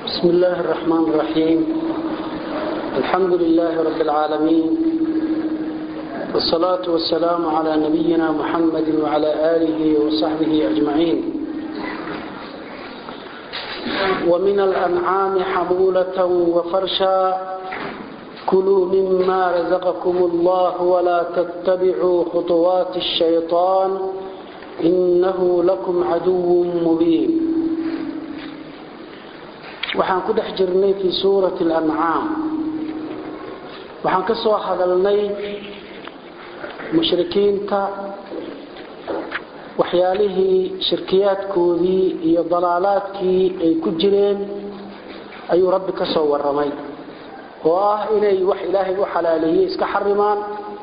بسم الله الرحمن الرحيم الحمد لله رب العالمين والصلاة والسلام على نبينا محمد وعلى آله وصحبه أجمعين ومن الأنعام حمولة وفرشا كلوا مما رزقكم الله ولا تتبعوا خطوات الشيطان إنه لكم عدو مبين waxaan ku dhex jirnay fii suurati alancaam waxaan ka soo hadalnay mushrikiinta waxyaalihii shirkiyaadkoodii iyo dalaalaadkii ay ku jireen ayuu rabbi ka soo warramay oo ah inay wax ilaahay u xalaaleeyey iska xarimaan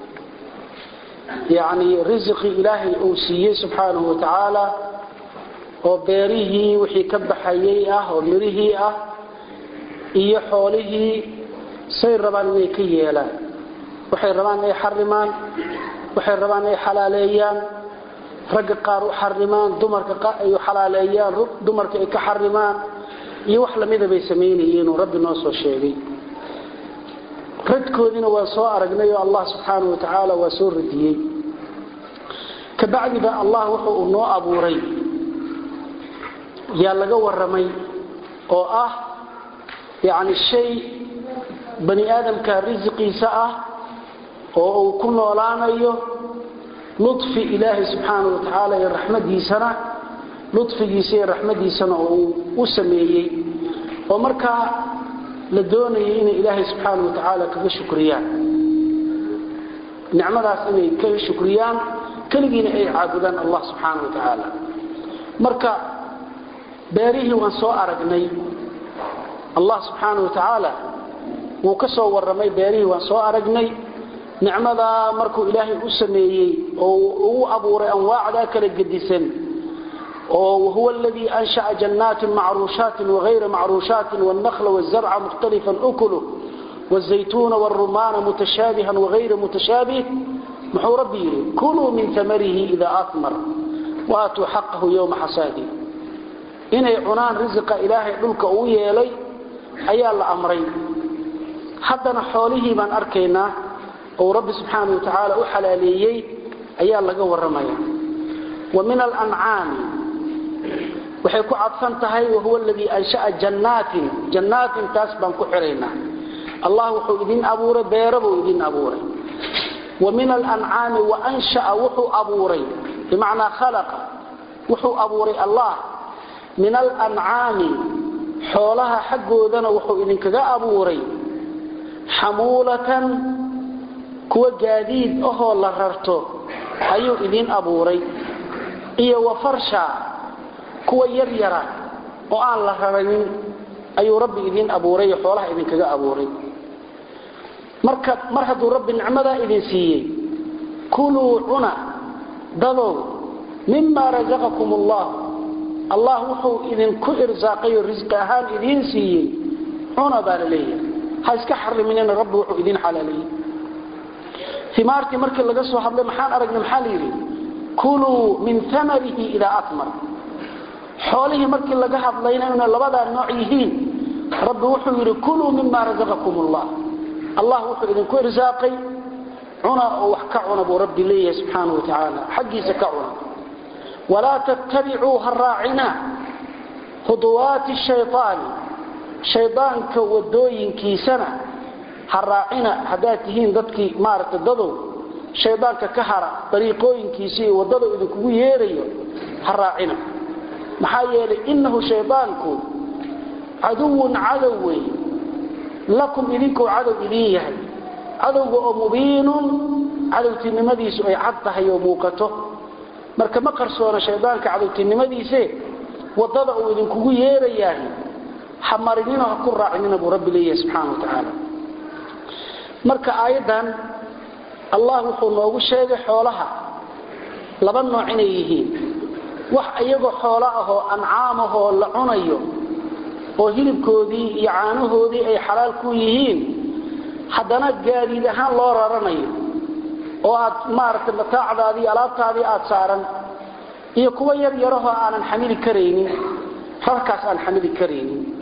yacnii risiqii ilaahay uu siiyey subxaanahu wa tacaala oo beerihii wixii ka baxayay ah oo mirihii ah iyo xoolihii say rabaan inay ka yeelaan waxay rabaan inay xarimaan waxay rabaan inay xalaaleeyaan ragga qaar u xarimaan dumarka ay u xalaaleeyaan dumarka ay ka xarimaan iyo wax lamida bay samaynayeen oo rabbi noo soo sheegay radkoodiina waa soo aragnay oo allah subxaanahu wa tacaala waa soo radiyey kabacdiba allah wuxuu uu noo abuuray yaa laga waramay oo ah yani shay bani aadamka risiqiisa ah oo uu ku noolaanayo lufi ilaahay subxaana wa tacaala iyo raxmadiisana lufigiisa iyo raxmadiisana uu u sameeyey oo markaa la doonayay inay ilaahay subxaana wa tacaala kaga shukriyaan nicmadaas inay kaga shukriyaan keligiina ay caabudaan allah subxaana wa tacaala marka beerihii waan soo aragnay allah subxaana wa tacaala wuu ka soo warramay beerihii waan soo aragnay nicmadaa markuu ilaahay u sameeyey oo uu abuuray anwaacdaa kala gedisan oo wahuwa aladii ansha'a jannaatin macruushaatin wagayra macruushaatin wاlnakla wاzarca mukhtalifan ukuluh wاzaytuuna wاrumaana mutashaabihan wagayra mutashaabih muxuu rabbi yidhi kuluu min amarihi ida atmar waatuu xaqahu ywma xasaadih inay cunaan risiqa ilaahay dhulka uu yeelay ayaa la amray haddana xoolihii baan arkaynaa oo rabbi subxaana wa tacaala u xalaaleeyey ayaa laga warramaya wa min alancaami waxay ku cadfan tahay wahuwa aladii ansha'a jannaatin jannaatin taas baan ku xiraynaa allah wuxuu idin abuuray beero buu idin abuuray wa min alancaami wa ansha'a wuxuu abuuray bimacnaa khalaqa wuxuu abuuray allah min alancaami xoolaha xaggoodana wuxuu idinkaga abuuray xamuulatan kuwa gaadiid ahoo la rarto ayuu idin abuuray iyo wa farsha kuwa yaryara oo aan la raranin ayuu rabbi idin abuuray oo xoolaha idinkaga abuuray marka mar hadduu rabbi nicmadaa idin siiyey kuluu cuna dadow mima rasaqakum allah allah wuxuu idinku irsaaqayo risqi ahaan idiin siiyey cuna baa la leeyahay ha iska xariminina rabbi wuxuu idin xalaaleeyey imaartii markii laga soo hadlay maxaan aragnay maxaa la yidhi kuluu min amarihi idaa atmar xoolihii markii laga hadlayna inay labadaa nooc yihiin rabbi wuxuu yidhi kuluu mima rasaqakum allah allah wuxuu idinku irsaaqay cuna oo wax ka cuna buu rabbi leeyahay subxaana wa tacaala xaggiisa ka cuna walaa tattabicuu ha raacina khuduwaati shayطaani shaydaanka wadooyinkiisana ha raacina haddaad tihiin dadkii maaragta dadow shaydaanka ka hara dariiqooyinkiisa iyo waddada idinkugu yeerayo ha raacina maxaa yeelay innahu shaydaanku caduwun cadow wey lakum idinkuu cadow idin yahay cadowga oo mubiinun cadowtinimadiisu ay cad tahay oo muuqato marka ma qarsoona shaydaanka cadowtinimadiise wadada uu idinkugu yeerayaah ha marinina ha ku raacinina buu rabbi leeyahay subxaana wa tacaala marka aayaddan allah wuxuu noogu sheegay xoolaha laba nooc inay yihiin wax iyagoo xoolo ahoo ancaam ahoo la cunayo oo hilibkoodii iyo caanahoodii ay xalaal ku yihiin haddana gaadiid ahaan loo raranayo oo aad maaragtay mataacdaadii alaabtaadii aad saaran iyo kuwa yar yarahoo aanan xamili karaynin rarkaas aan xamili karaynin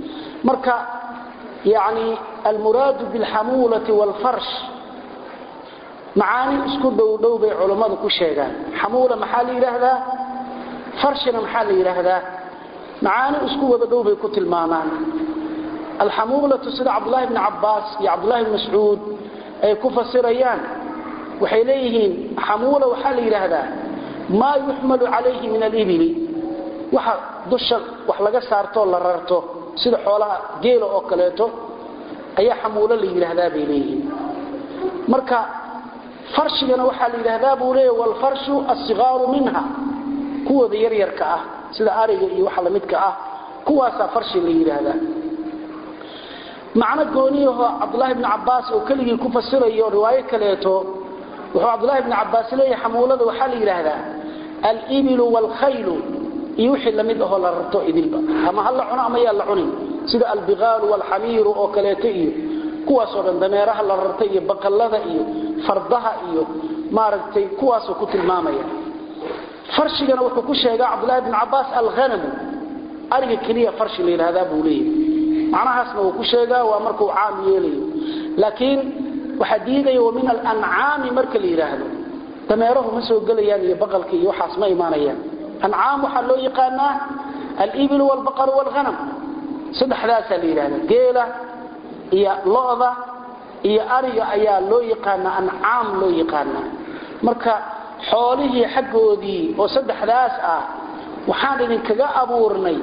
marka yani almuraadu bilxamuulati waalfarsh macaani isku dhowdhow bay culammadu ku sheegaan xamuula maxaa la yidhaahdaa farshina maxaa la yidhaahdaa macaani isku wada dhow bay ku tilmaamaan alxamuulatu sida cabdulahi bni cabaas iyo cabdulahi bni mascuud ay ku fasirayaan waxay leeyihiin xamuula waxaa la yidhaahdaa maa yuxmalu calayhi min alibili waxa dusha wax laga saartoo la rarto sida xoolaha geela oo kaleeto ayaa xamuulo la yidhaahdaa bay leeyihiin marka farshigana waxaa la yidhaahdaa buu leeya walfarshu asigaaru minha kuwooda yaryarka ah sida ariga iyo waxa lamidka ah kuwaasaa farshi la yidhaahdaa macno gooniyaho cabdulaahi bni cabaas oo keligii ku fasirayo riwaayo kaleeto wuxuu cabdulahi bni cabaas leeyahay xamuulada waxaa la yidhaahdaa alibilu waalkhaylu iyo wixii lamid ahoo la rarto idilba ama ha la cuno ama yaa la cunin sida albigaalu waalxamiiru oo kaleeto iyo kuwaasoo dhan dameeraha la rarta iyo baqallada iyo fardaha iyo maaragtay kuwaasoo ku tilmaamaya farshigana wuxuu ku sheegaa cabdulahi bni cabaas alhanamu ariga keliya farshi la yidhaahdaa buu leeyahay macnahaasna wuu ku sheegaa waa markuu caam yeelayo laakiin waxaa diidaya wa min alancaami marka la yidhaahdo dameerahu ma soo gelayaan iyo baqalka iyo waxaas ma imaanayaan ancaam waxaa loo yaqaanaa alibilu waalbaqaru waalhanam saddexdaasaa la yidhahda geela iyo lo'da iyo ariga ayaa loo yaqaanaa ancaam loo yaqaanaa marka xoolihii xaggoodii oo saddexdaas ah waxaan idinkaga abuurnay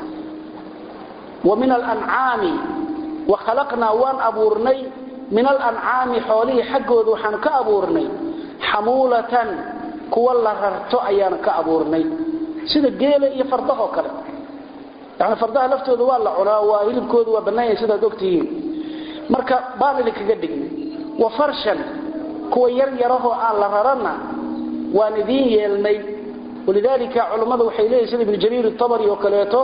wa min alancaami wa khalaqnaa waan abuurnay min alancaami xoolihii xaggooda waxaan ka abuurnay xamuulatan kuwa la rarto ayaan ka abuurnay sida geela iyo fardahoo kale yani fardaha laftooda waa la cunaa waa hilibkooda waa bannaanyah sidaad ogtihiin marka baan idinkaga dhignay wa farshan kuwa yar yarahoo aan la raranna waan idiin yeelnay walidaalika culammada waxay leeyihin sida ibnu jariir itabari oo kaleeto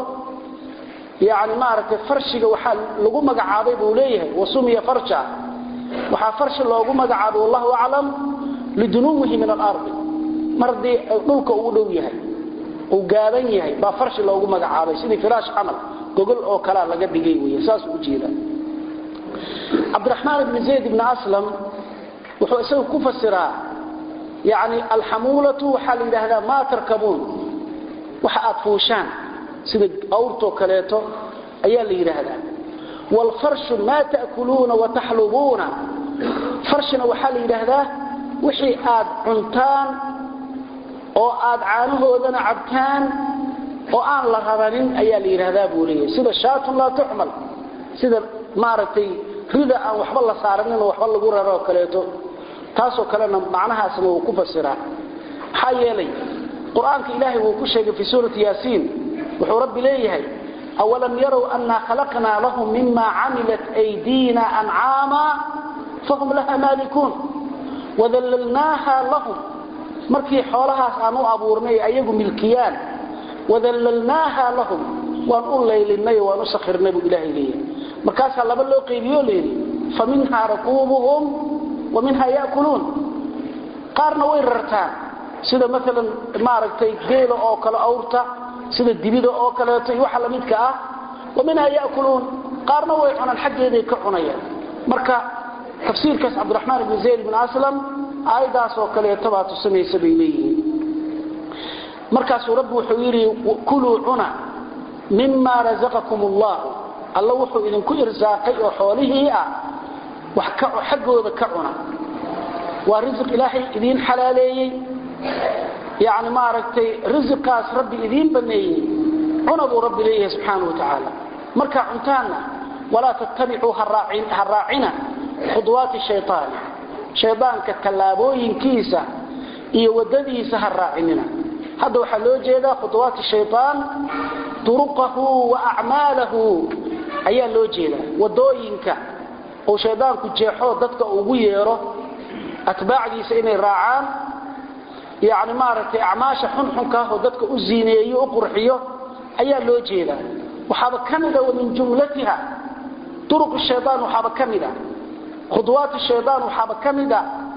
yani maaragtay farshiga waxaa lagu magacaabay buu leeyahay wasumiya farsha waxaa farshi loogu magacaabay wallahu aclam lidunuwihi min alardi mar haddii dhulka uu dhow yahay uu gaaban yahay baa farshi loogu magacaabay sidii firaash camal gogol oo kalea laga dhigay wey saas u jeeda cabdiraxmaan ibni zayd ibni aslam wuxuu isaga ku fasiraa yani alxamuulatu waxaa la yidhaahdaa maa tarkabuun waxa aad fuushaan sida awrtoo kaleeto ayaa la yidhaahdaa waalfarshu maa ta'kuluuna wataxlubuuna farshina waxaa la yidhaahdaa wixii aad cuntaan oo aad caanahoodana cabtaan oo aan la rabanin ayaa la yidhaahdaa buu leeyahay sida shaatun laa tuxmal sida maaragtay rida aan waxba la saaranin oo waxba lagu raro oo kaleeto taasoo kalena macnahaasna wuu ku fasiraa maxaa yeelay qur-aanka ilaahay wuu ku sheegay fii suurati yaasiin wuxuu rabbi leeyahay awalam yarow annaa khalaqnaa lahum mima camilat aydiina ancaama fahum laha maalikuun wadallalnaaha lahum markii xoolahaas aan u abuurnay ayagu milkiyaan wadallalnaaha lahum waan u laylinay waan u sakhirnay buu ilaahay leeyahay markaasaa laba loo qaybiyo layidhi fa minhaa rakuubuhum wa minhaa ya'kuluun qaarna way rartaan sida maalan maaragtay geela oo kale awrta sida dibida oo kaleeto iyo waxa lamidka ah wa minhaa ya'kuluun qaarna way cunaan xaggeeday ka cunayaan marka tafsiirkaas cabdiraxmaan ibni zayd ibn aslam aayadaas oo kaleeto baa tusinaysa bay leeyihiin markaasuu rabbi wuxuu yidhi kuluu cuna mima razaqakum allahu alla wuxuu idinku irsaaqay oo xoolihii ah wax xaggooda ka cuna waa risiq ilaahay idiin xalaaleeyey yani maaragtay risiqaas rabbi idiin baneeyey cuna buu rabbi leeyahay subxaana wa tacaala markaa cuntaanna walaa tattabicuu ha raacina khuduwaati shayaani shaydaanka tallaabooyinkiisa iyo waddadiisa ha raacinina hadda waxaa loo jeedaa khuduwaati shayaan duruqahu wa acmaalahu ayaa loo jeedaa wadooyinka uu shaydaanku jeexo dadka ugu yeero atbaacdiisa inay raacaan yani maaragtay acmaasha xunxunkaah oo dadka u ziineeyo u qurxiyo ayaa loo jeedaa waxaaba ka mida wa min jumlatiha duruq shayaan waxaaba ka mida khudwaat shayaan waxaaba ka mida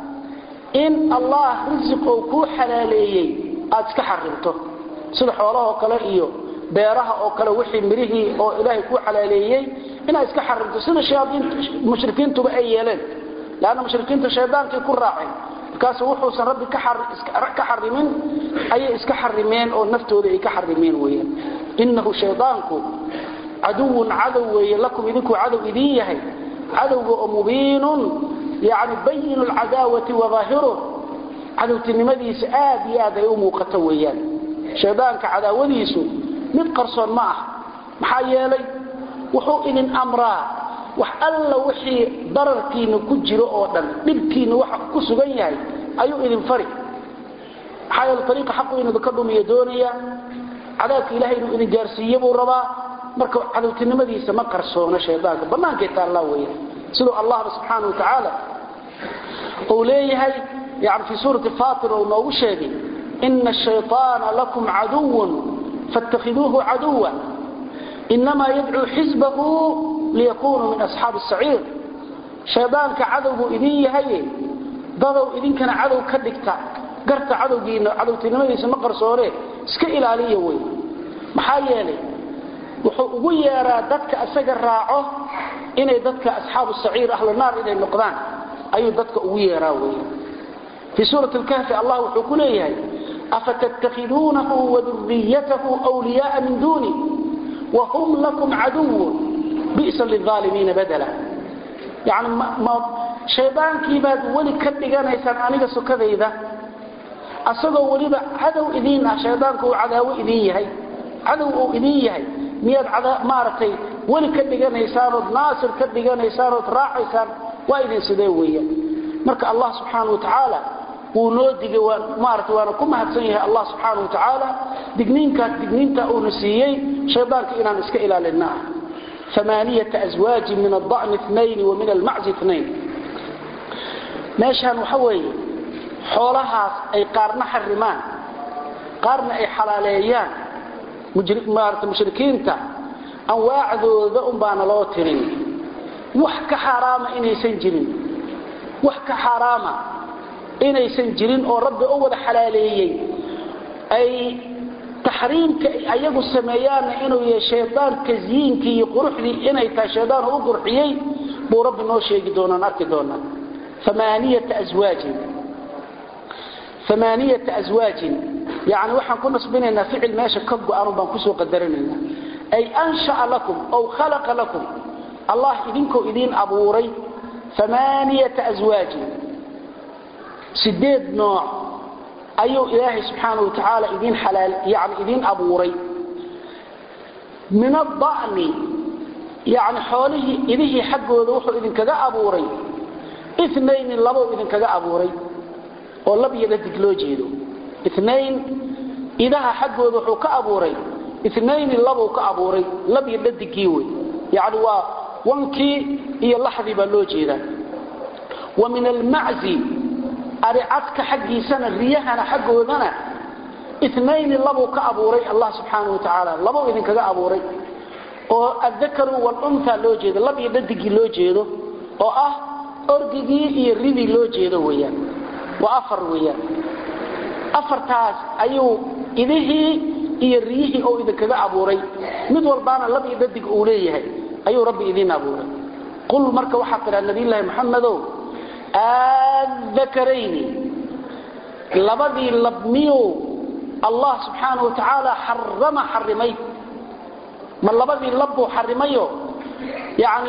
in allah risiq oo kuu xalaaleeyey aad iska xarimto sida xoolahoo kale iyo beeraha oo kale wixii mirihii oo ilaahay kuu xalaaleeyey inaad iska xarimto sida mushrikiintuba ay yeeleen lanna mushrikiinta shaydaankay ku raaceen markaas wuxuusan rabbi ka xarimin ayay iska xarimeen oo naftooda ay ka xarimeen weyaan inahu shaydaanku caduwun cadow weeye lakum idinku cadow idin yahay cadowga oo mubiinun yani bayin lcadaawati waaahiruh cadowtinimadiisa aad iyo aad ay u muuqato weeyaan shaydaanka cadaawadiisu mid qarsoon ma ah maxaa yeelay wuxuu idin amraa wax alla wixii dararkiina ku jiro oo dhan dhibkiina waxa ku sugan yahay ayuu idin fari maxaa yeele ariiqa xaqu inuu idinka dhumiyo doonaya cadaabka ilahay inuu idin gaarsiiye buu rabaa marka cadowtinimadiisa ma qarsoono shaydaanka bannaankay taallaa weeyaan siduu allahba subxaana wa tacaala uu leeyahay yani fii suurati fatir uu noogu sheegay ina ashayطaana lakum caduwun faاtakhiduuhu caduwa inamaa yadcuu xisbahu liyakunuu min asxaabi الsaciir shaydaanka cadowbuu idin yahaye dadow idinkana cadow ka dhigta garta cadowgiina cadowtinimadiisa ma qarsoone iska ilaaliya wey maxaa yeelay wuxuu ugu yeeraa dadka isaga raaco inay dadka asxaabu saciir ahlu naar inay noqdaan ayuu dadka ugu yeeraa wey fii suurati lkahfi allah wuxuu ku leeyahay afatattakhiduunahu waduriyatahu wliyaaa min duuni wahum lakum caduwun bisa lilaalimiina badala yani shaydaankii baad weli ka dhiganaysaan aniga sokadayda asagoo weliba cadow idiin ah shaydaanku uu cadaawo idin yahay cadow uu idin yahay miyaad maaragtay weli ka dhiganaysaanood naasir ka dhiganaysaanood raacaysaan waa idin sidee weeyaan marka allah subxaana wa tacaala wuu noo digay maarata waana ku mahadsan yahay allah subxaana wa tacaala digniinkaas digniinta uuna siiyey shaydaanka inaan iska ilaalina ah amaaniyata aswaajin min ada'ni inayn wa min almaczi inayn meeshaan waxa weeye xoolahaas ay qaarna xarimaan qaarna ay xalaaleeyaan maarata mushrikiinta anwaacdooda un baana loo tirin wax ka xaaraama inaysan jirin wax ka xaaraama inaysan jirin oo rabbi u wada xalaaleeyey ay taxriimka ayagu sameeyaanna inuu yahay shaydaan tasyiinkii iyo quruxdii inay tahay shaydaan u qurxiyey buu rabbi noo sheegi doonaan arki doonaa amaaniyata aswaajin amaaniyata aswaajin yani waxaan ku nasbinaynaa ficil meesha ka go-an baan kusoo qadaranaynaa ay ansha'a lakum ow khalaqa lakum allah idinkoo idiin abuuray amaaniyata aswaajin sideed nooc ayuu ilaahay subxaana wa tacaala idiin xalaal yani idiin abuuray min ada'ni yani xoolihii idihii xaggooda wuxuu idinkaga abuuray inayni labou idinkaga abuuray oo lab iyo dhadig loo jeedo inayn idaha xaggooda wuxuu ka abuuray inayni labou ka abuuray lab iyo dhadigii wey yani waa wankii iyo laxdii baa loo jeedaa wa min almaczi aricadka xaggiisana riyahana xaggoodana inayni labuu ka abuuray allah subxaana wa tacaala labou idinkaga abuuray oo addakaru walunta loo jeedo lab iyo dhadigii loo jeedo oo ah orgigii iyo ridii loo jeedo weyaan waa afar weyaan afartaas ayuu idihii iyo riyihii oo idinkaga abuuray mid walbaana lab iyo dhadig uu leeyahay ayuu rabbi idiin abuuray qul marka waxaa tidhaa nabiyllaahi maxamedow adakarayni labadii labmiyuu allah subxaana wa tacaala xarama xarimay ma labadii labbuu xarimayo yani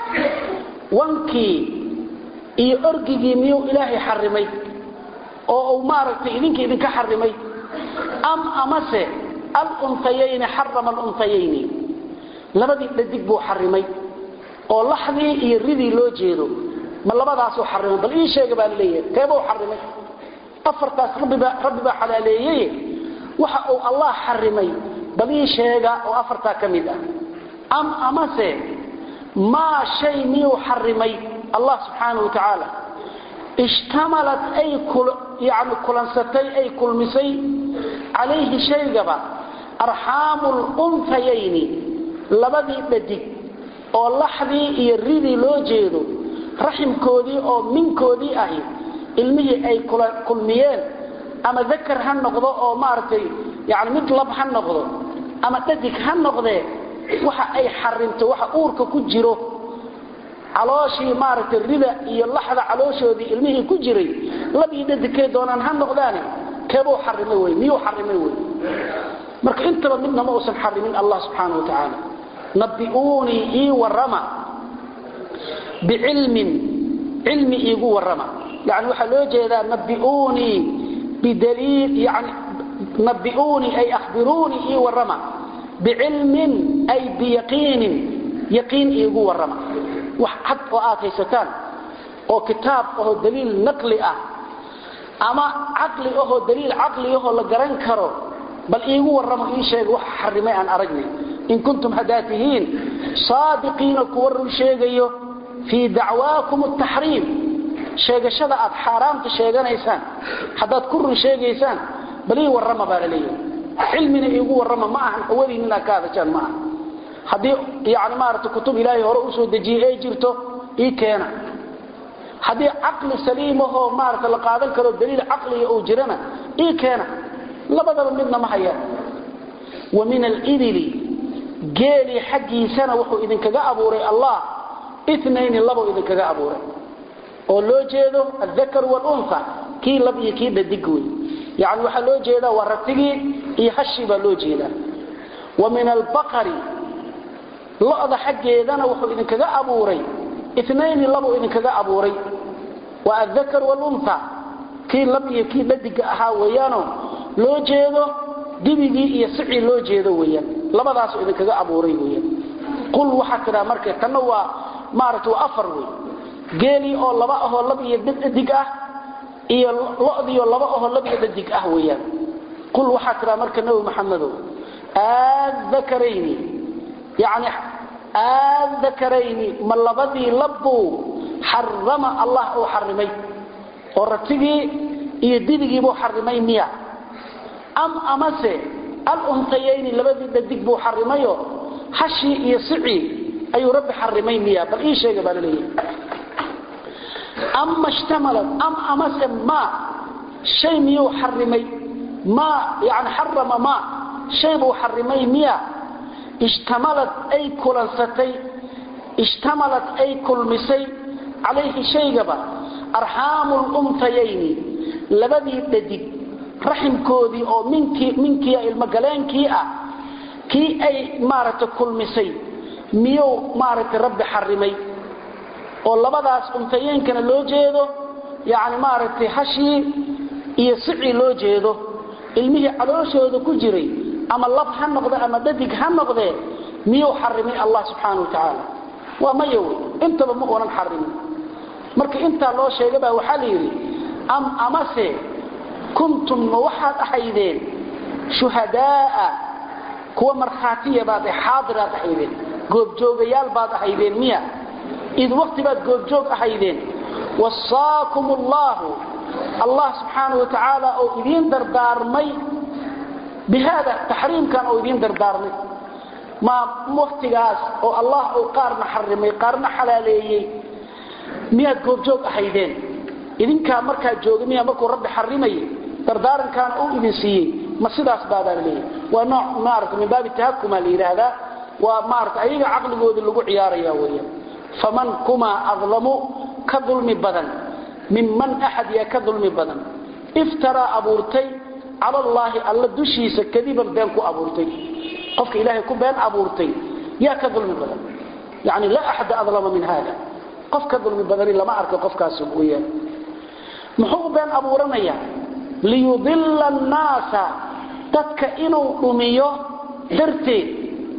wankii iyo orgigii miyuu ilaahay xarimay oo uu maaragtay idinka idinka xarimay am amase alunayayni xarama alunayayni labadii dhadig buu xarimay oo laxdii iyo ridii loo jeedo ma labadaasuu xarimay bal ii sheega baa laleeyahay teebuu xarimay afartaas rabbi baa xalaaleeyey waxa uu allah xarimay bal ii sheega oo afartaa ka mid ah am amase maa shay miyuu xarimay allah subxaana wa tacaala ishtamalat ay yani kulansatay ay kulmisay calayhi shaygaba arxaamu luntayayni labadii dhadig oo laxdii iyo ridii loo jeedo raximkoodii oo minkoodii ahi ilmihii ay kulmiyeen ama dakar ha noqdo oo maaragtay yani mid lab ha noqdo ama dhadig ha noqdee waxa ay xarimto waxa uurka ku jiro calooshii maaragtay rida iyo laxda calooshoodii ilmihii ku jiray labii dhadigkay doonaan ha noqdaane keebuu xarimay wey miyuu xarimay wey marka intaba midna ma uusan xarimin allah subxaana wa tacaala nabi'uunii ii warrama bicilmin cilmi iigu warrama yani waxaa loo jeedaa nabi'uunii bidaliil yani nabi'uunii ay akhbiruunii ii warrama bicilmin ay biyaqiinin yaqiin iigu warrama wax cad oo aad haysataan oo kitaab ahoo daliil naqli ah ama caqli ahoo daliil caqli ahoo la garan karo bal iigu warramo ii sheega waxa xarimay aan aragnay in kuntum haddaad tihiin saadiqiina kuwa run sheegayo fii dacwaakum ataxriim sheegashada aad xaaraamta sheeganaysaan haddaad ku run sheegaysaan bal ii warrama baa la leeyahay cilmina iigu warrama ma ahan hawadiin inaad ka hadashaan ma aha haddii yani maarata kutub ilaahay hore usoo dejiyey ay jirto ii keena haddii caqli saliimahoo maarata la qaadan karo daliil caqliga uu jirana ii keena labadaba midna ma hayaan wa min alibili geelii xaggiisana wuxuu idinkaga abuuray allah inayni labou idinkaga abuuray oo loo jeedo aakar wlunha kii lab iyo kii dhadig wey yani waxaa loo jeedaa waa ratigii iyo hashii baa loo jeedaa wa min albaqari lo'da xaggeedana wuxuu idinkaga abuuray inayni labuu idinkaga abuuray waa aakar wlunha kii lab iyo kii dhadiga ahaa weeyaano loo jeedo dibigii iyo sicii loo jeedo weyaan labadaasu idinkaga abuuray weyaan qul waxaa tidhaa marka tanna waa maarata waa afar wey geelii oo laba ahoo lab iyo dhadig ah iyo lodiioo laba ahoo lab iyo dhadig ah weyaan qul waxaa tidhaa marka nebi maxamedow aadakarayni yani aadakarayni ma labadii labbuu xarama allah uu xarimay oo ratigii iyo dibigiibuu xarimay miya am amase alunhayayni labadii dhadig buu xarimayo hashii iyo sicii ayuu rabbi xarimay miya bal ii sheega baa laleeyahay ama ishtamalad am amase ma shay miyuu xarimay ma yani xarama ma shay buu xarimay miya ishtamalad ay kulansatay ishtamalad ay kulmisay calayhi shaygaba arxaamu lunhayayni labadii dhadig raximkoodii oo minkiia ilmogaleenkii ah kii ay maaragta kulmisay miyuu maaragtay rabbi xarimay oo labadaas untayeenkana loo jeedo yani maaragtay hashii iyo sicii loo jeedo ilmihii calooshooda ku jiray ama lab ha noqde ama dhadig ha noqdee miyuu xarimay allah subxaana wa tacaala waa maya wey intaba ma uunan xarimin marka intaa loo sheegabaa waxaa la yidhi am amase kuntum ma waxaad ahaydeen shuhadaaa kuwa markhaatiya baad xaadiraad ahaydeen goobjoogayaal baad ahaydeen miya id waqti baad goobjoog ahaydeen wasaakum allaahu allah subxaana wa tacaala oo idiin dardaarmay bihaada taxriimkan oo idiin dardaarmay ma waqtigaas oo allah uu qaarna xarimay qaarna xalaaleeyey miyaad goobjoog ahaydeen idinkaa markaa jooga miyaa markuu rabbi xarimayay dardaarankaana uu idin siiyey ma sidaas baadaa la leeyahay waa nooc maarata min baabi tahakuma la yidhaahdaa waa maarata ayaga caqligoodii lagu ciyaaraya weeyaan faman kumaa adlamu ka dulmi badan minman axad yaa ka dulmi badan iftaraa abuurtay cala allaahi alla dushiisa kadiban been ku abuurtay qofka ilaahay ku been abuurtay yaa ka dulmi badan yani laa axada adlama min hada qof ka dulmi badani lama arko qofkaas weyaan muxuu u been abuuranaya liyudila annaasa dadka inuu dhumiyo darteed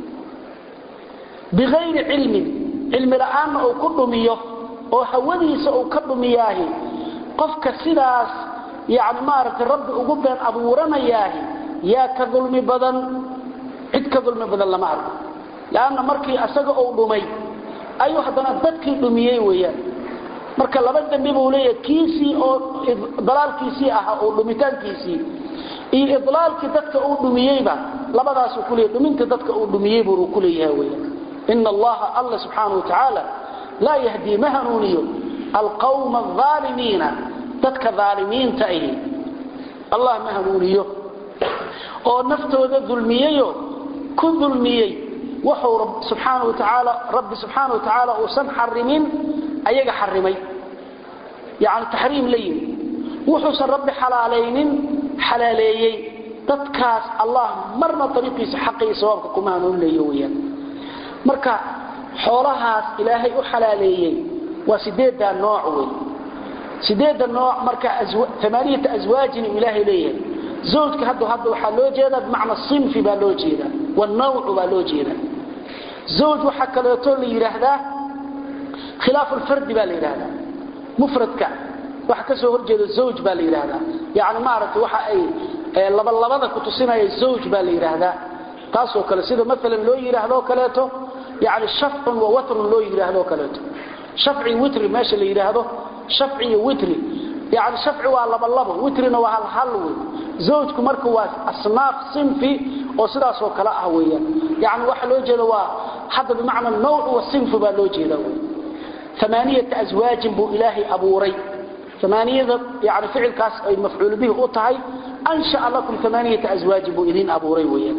biayri cilmin cilmi la'aanna uu ku dhumiyo oo hawadiisa uu ka dhumiyaahi qofka sidaas yani maaragtay rabbi ugu been abuuranayaahi yaa ka dulmi badan cid ka dulmi badan lama arko lanna markii asaga uu dhumay ayuu haddana dadkii dhumiyey weyaan marka laba dembi buu leeyahay kiisii oo dalaalkiisii ahaa oo dhumitaankiisii iyo idlaalkii dadka uu dhumiyeyba labadaasuu ku leeyahy dhuminta dadka uu dhumiyey buu ku leeyahay weyaan ina allaha alla subxaana wa tacaala laa yahdii ma hanuuniyo alqawma aalimiina dadka aalimiinta ahi allah ma hanuuniyo oo naftooda dulmiyeyo ku dulmiyey wuxuu subxaana wa tacaala rabbi subxaana wa tacaala uusan xarimin ayaga xarimay yani taxriim la yimi wuxuusan rabbi xalaalaynin xalaaleeyey dadkaas allah marna ariiqiisa xaqa iyo sawaabka kuma hanuunleeyo weyaan marka xoolahaas ilaahay u xalaaleeyey waa sideeddaa nooc wey sideedda nooc marka amaaniyata aswaajin uu ilaahay leeyahay zawjka hadda hadda waxaa loo jeedaa bimacna sinfi baa loo jeedaa wanawcu baa loo jeedaa zawj waxaa kaleeto la yidhaahdaa khilaafu lfardi baa la yidhaahdaa mufradka waxa ka soo horjeeda zawj baa la yidhaahdaa yani maaragtay waxa ay labalabada ku tusinaya zawj baa la yidhaahdaa taasoo kale sida maalan loo yidhaahdo kaleeto yani shafcun wa watrun loo yidhaahdo kaleeto shafci witri meesha la yidhaahdo shafci iyo witri yani shafci waa labalabo witrina waa halhal wey zawjku marka waa asnaaf sinfi oo sidaasoo kale ah weeyaan yani waxa loo jeeda waa hadda bimacna nawcu wa sinfu baa loo jeeda wey amaaniyata aswaajin buu ilaahay abuuray amaaniyada yani ficilkaas ay mafcuul bihi u tahay anshaa lakum amaaniyata aswaajin buu idiin abuuray weeyaan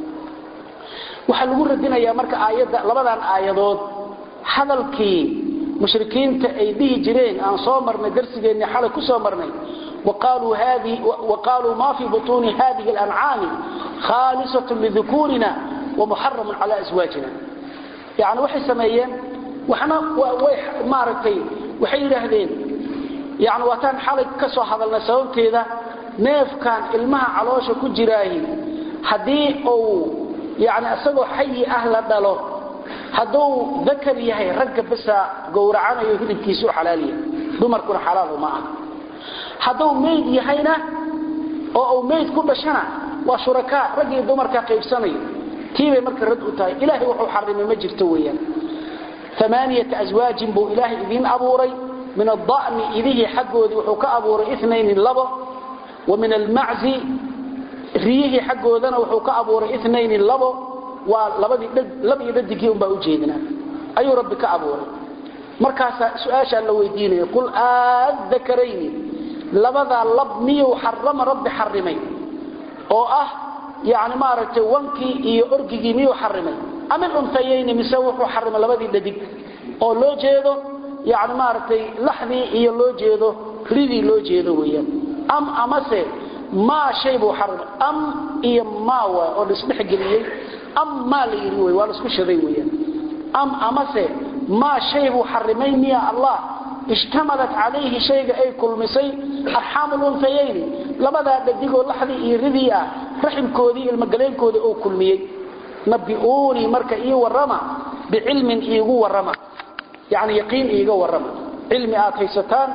waxaa lagu radinayaa marka aayadda labadan aayadood hadalkii mushrikiinta ay dhihi jireen aan soo marnay darsigeenni xalay ku soo marnay waqaaluu ma fii butuuni hadihi اlancaami khaalisat lidukuurina wamuxaramun cala aswaajina yani waxay sameeyeen waxna way maaragtay waxay yidhaahdeen yani waataan xalay ka soo hadalnay sababteeda neefkan ilmaha caloosha ku jiraahi haddii uu yani isagoo xayi ah la dhalo hadduu dakar yahay ragga basa gowracanayo hilibkiisu xalaaliya dumarkuna xalaal uma ah hadduu mayd yahayna oo uu mayd ku dhashana waa shurakaa rag iyo dumarka qaybsanayo tiibay marka rad u tahay ilaahay wuxuu xarimay ma jirto weeyaan amaaniyata aswaajin buu ilaahay idiin abuuray min ada'ni idihii xaggoodii wuxuu ka abuuray inayni labo wa min almaczi riyihii xaggoodana wuxuu ka abuuray inayni labo waa labadii lab iyo dhadigii unbaa ujeedinaa ayuu rabbi ka abuuray markaasaa su-aashaa la weydiinaya qul aadakarayni labadaa lab miyuu xarama rabbi xarimay oo ah yani maaragtay wankii iyo orgigii miyuu xarimay ama luntayayni mise wuxuu xarimay labadii dhadig oo loo jeedo yani maaragtay laxdii iyo loo jeedo ridii loo jeedo weeyaan am amase maa shay buu xarimay am iyo maa waay oo laisdhexgeliyey am maa la yidhi wey waa laisku shaday weeyaan am amase maa shay buu xarimay miya allah ishtamalat calayhi shayga ay kulmisay arxaamu luntayayni labadaa dhadigoo laxdii iyo ridii ah raximkoodii ilmogaleynkoodii uu kulmiyey nabiuunii marka ii warrama bicilmin iigu warrama yani yaqiin iiga warrama cilmi aad haysataan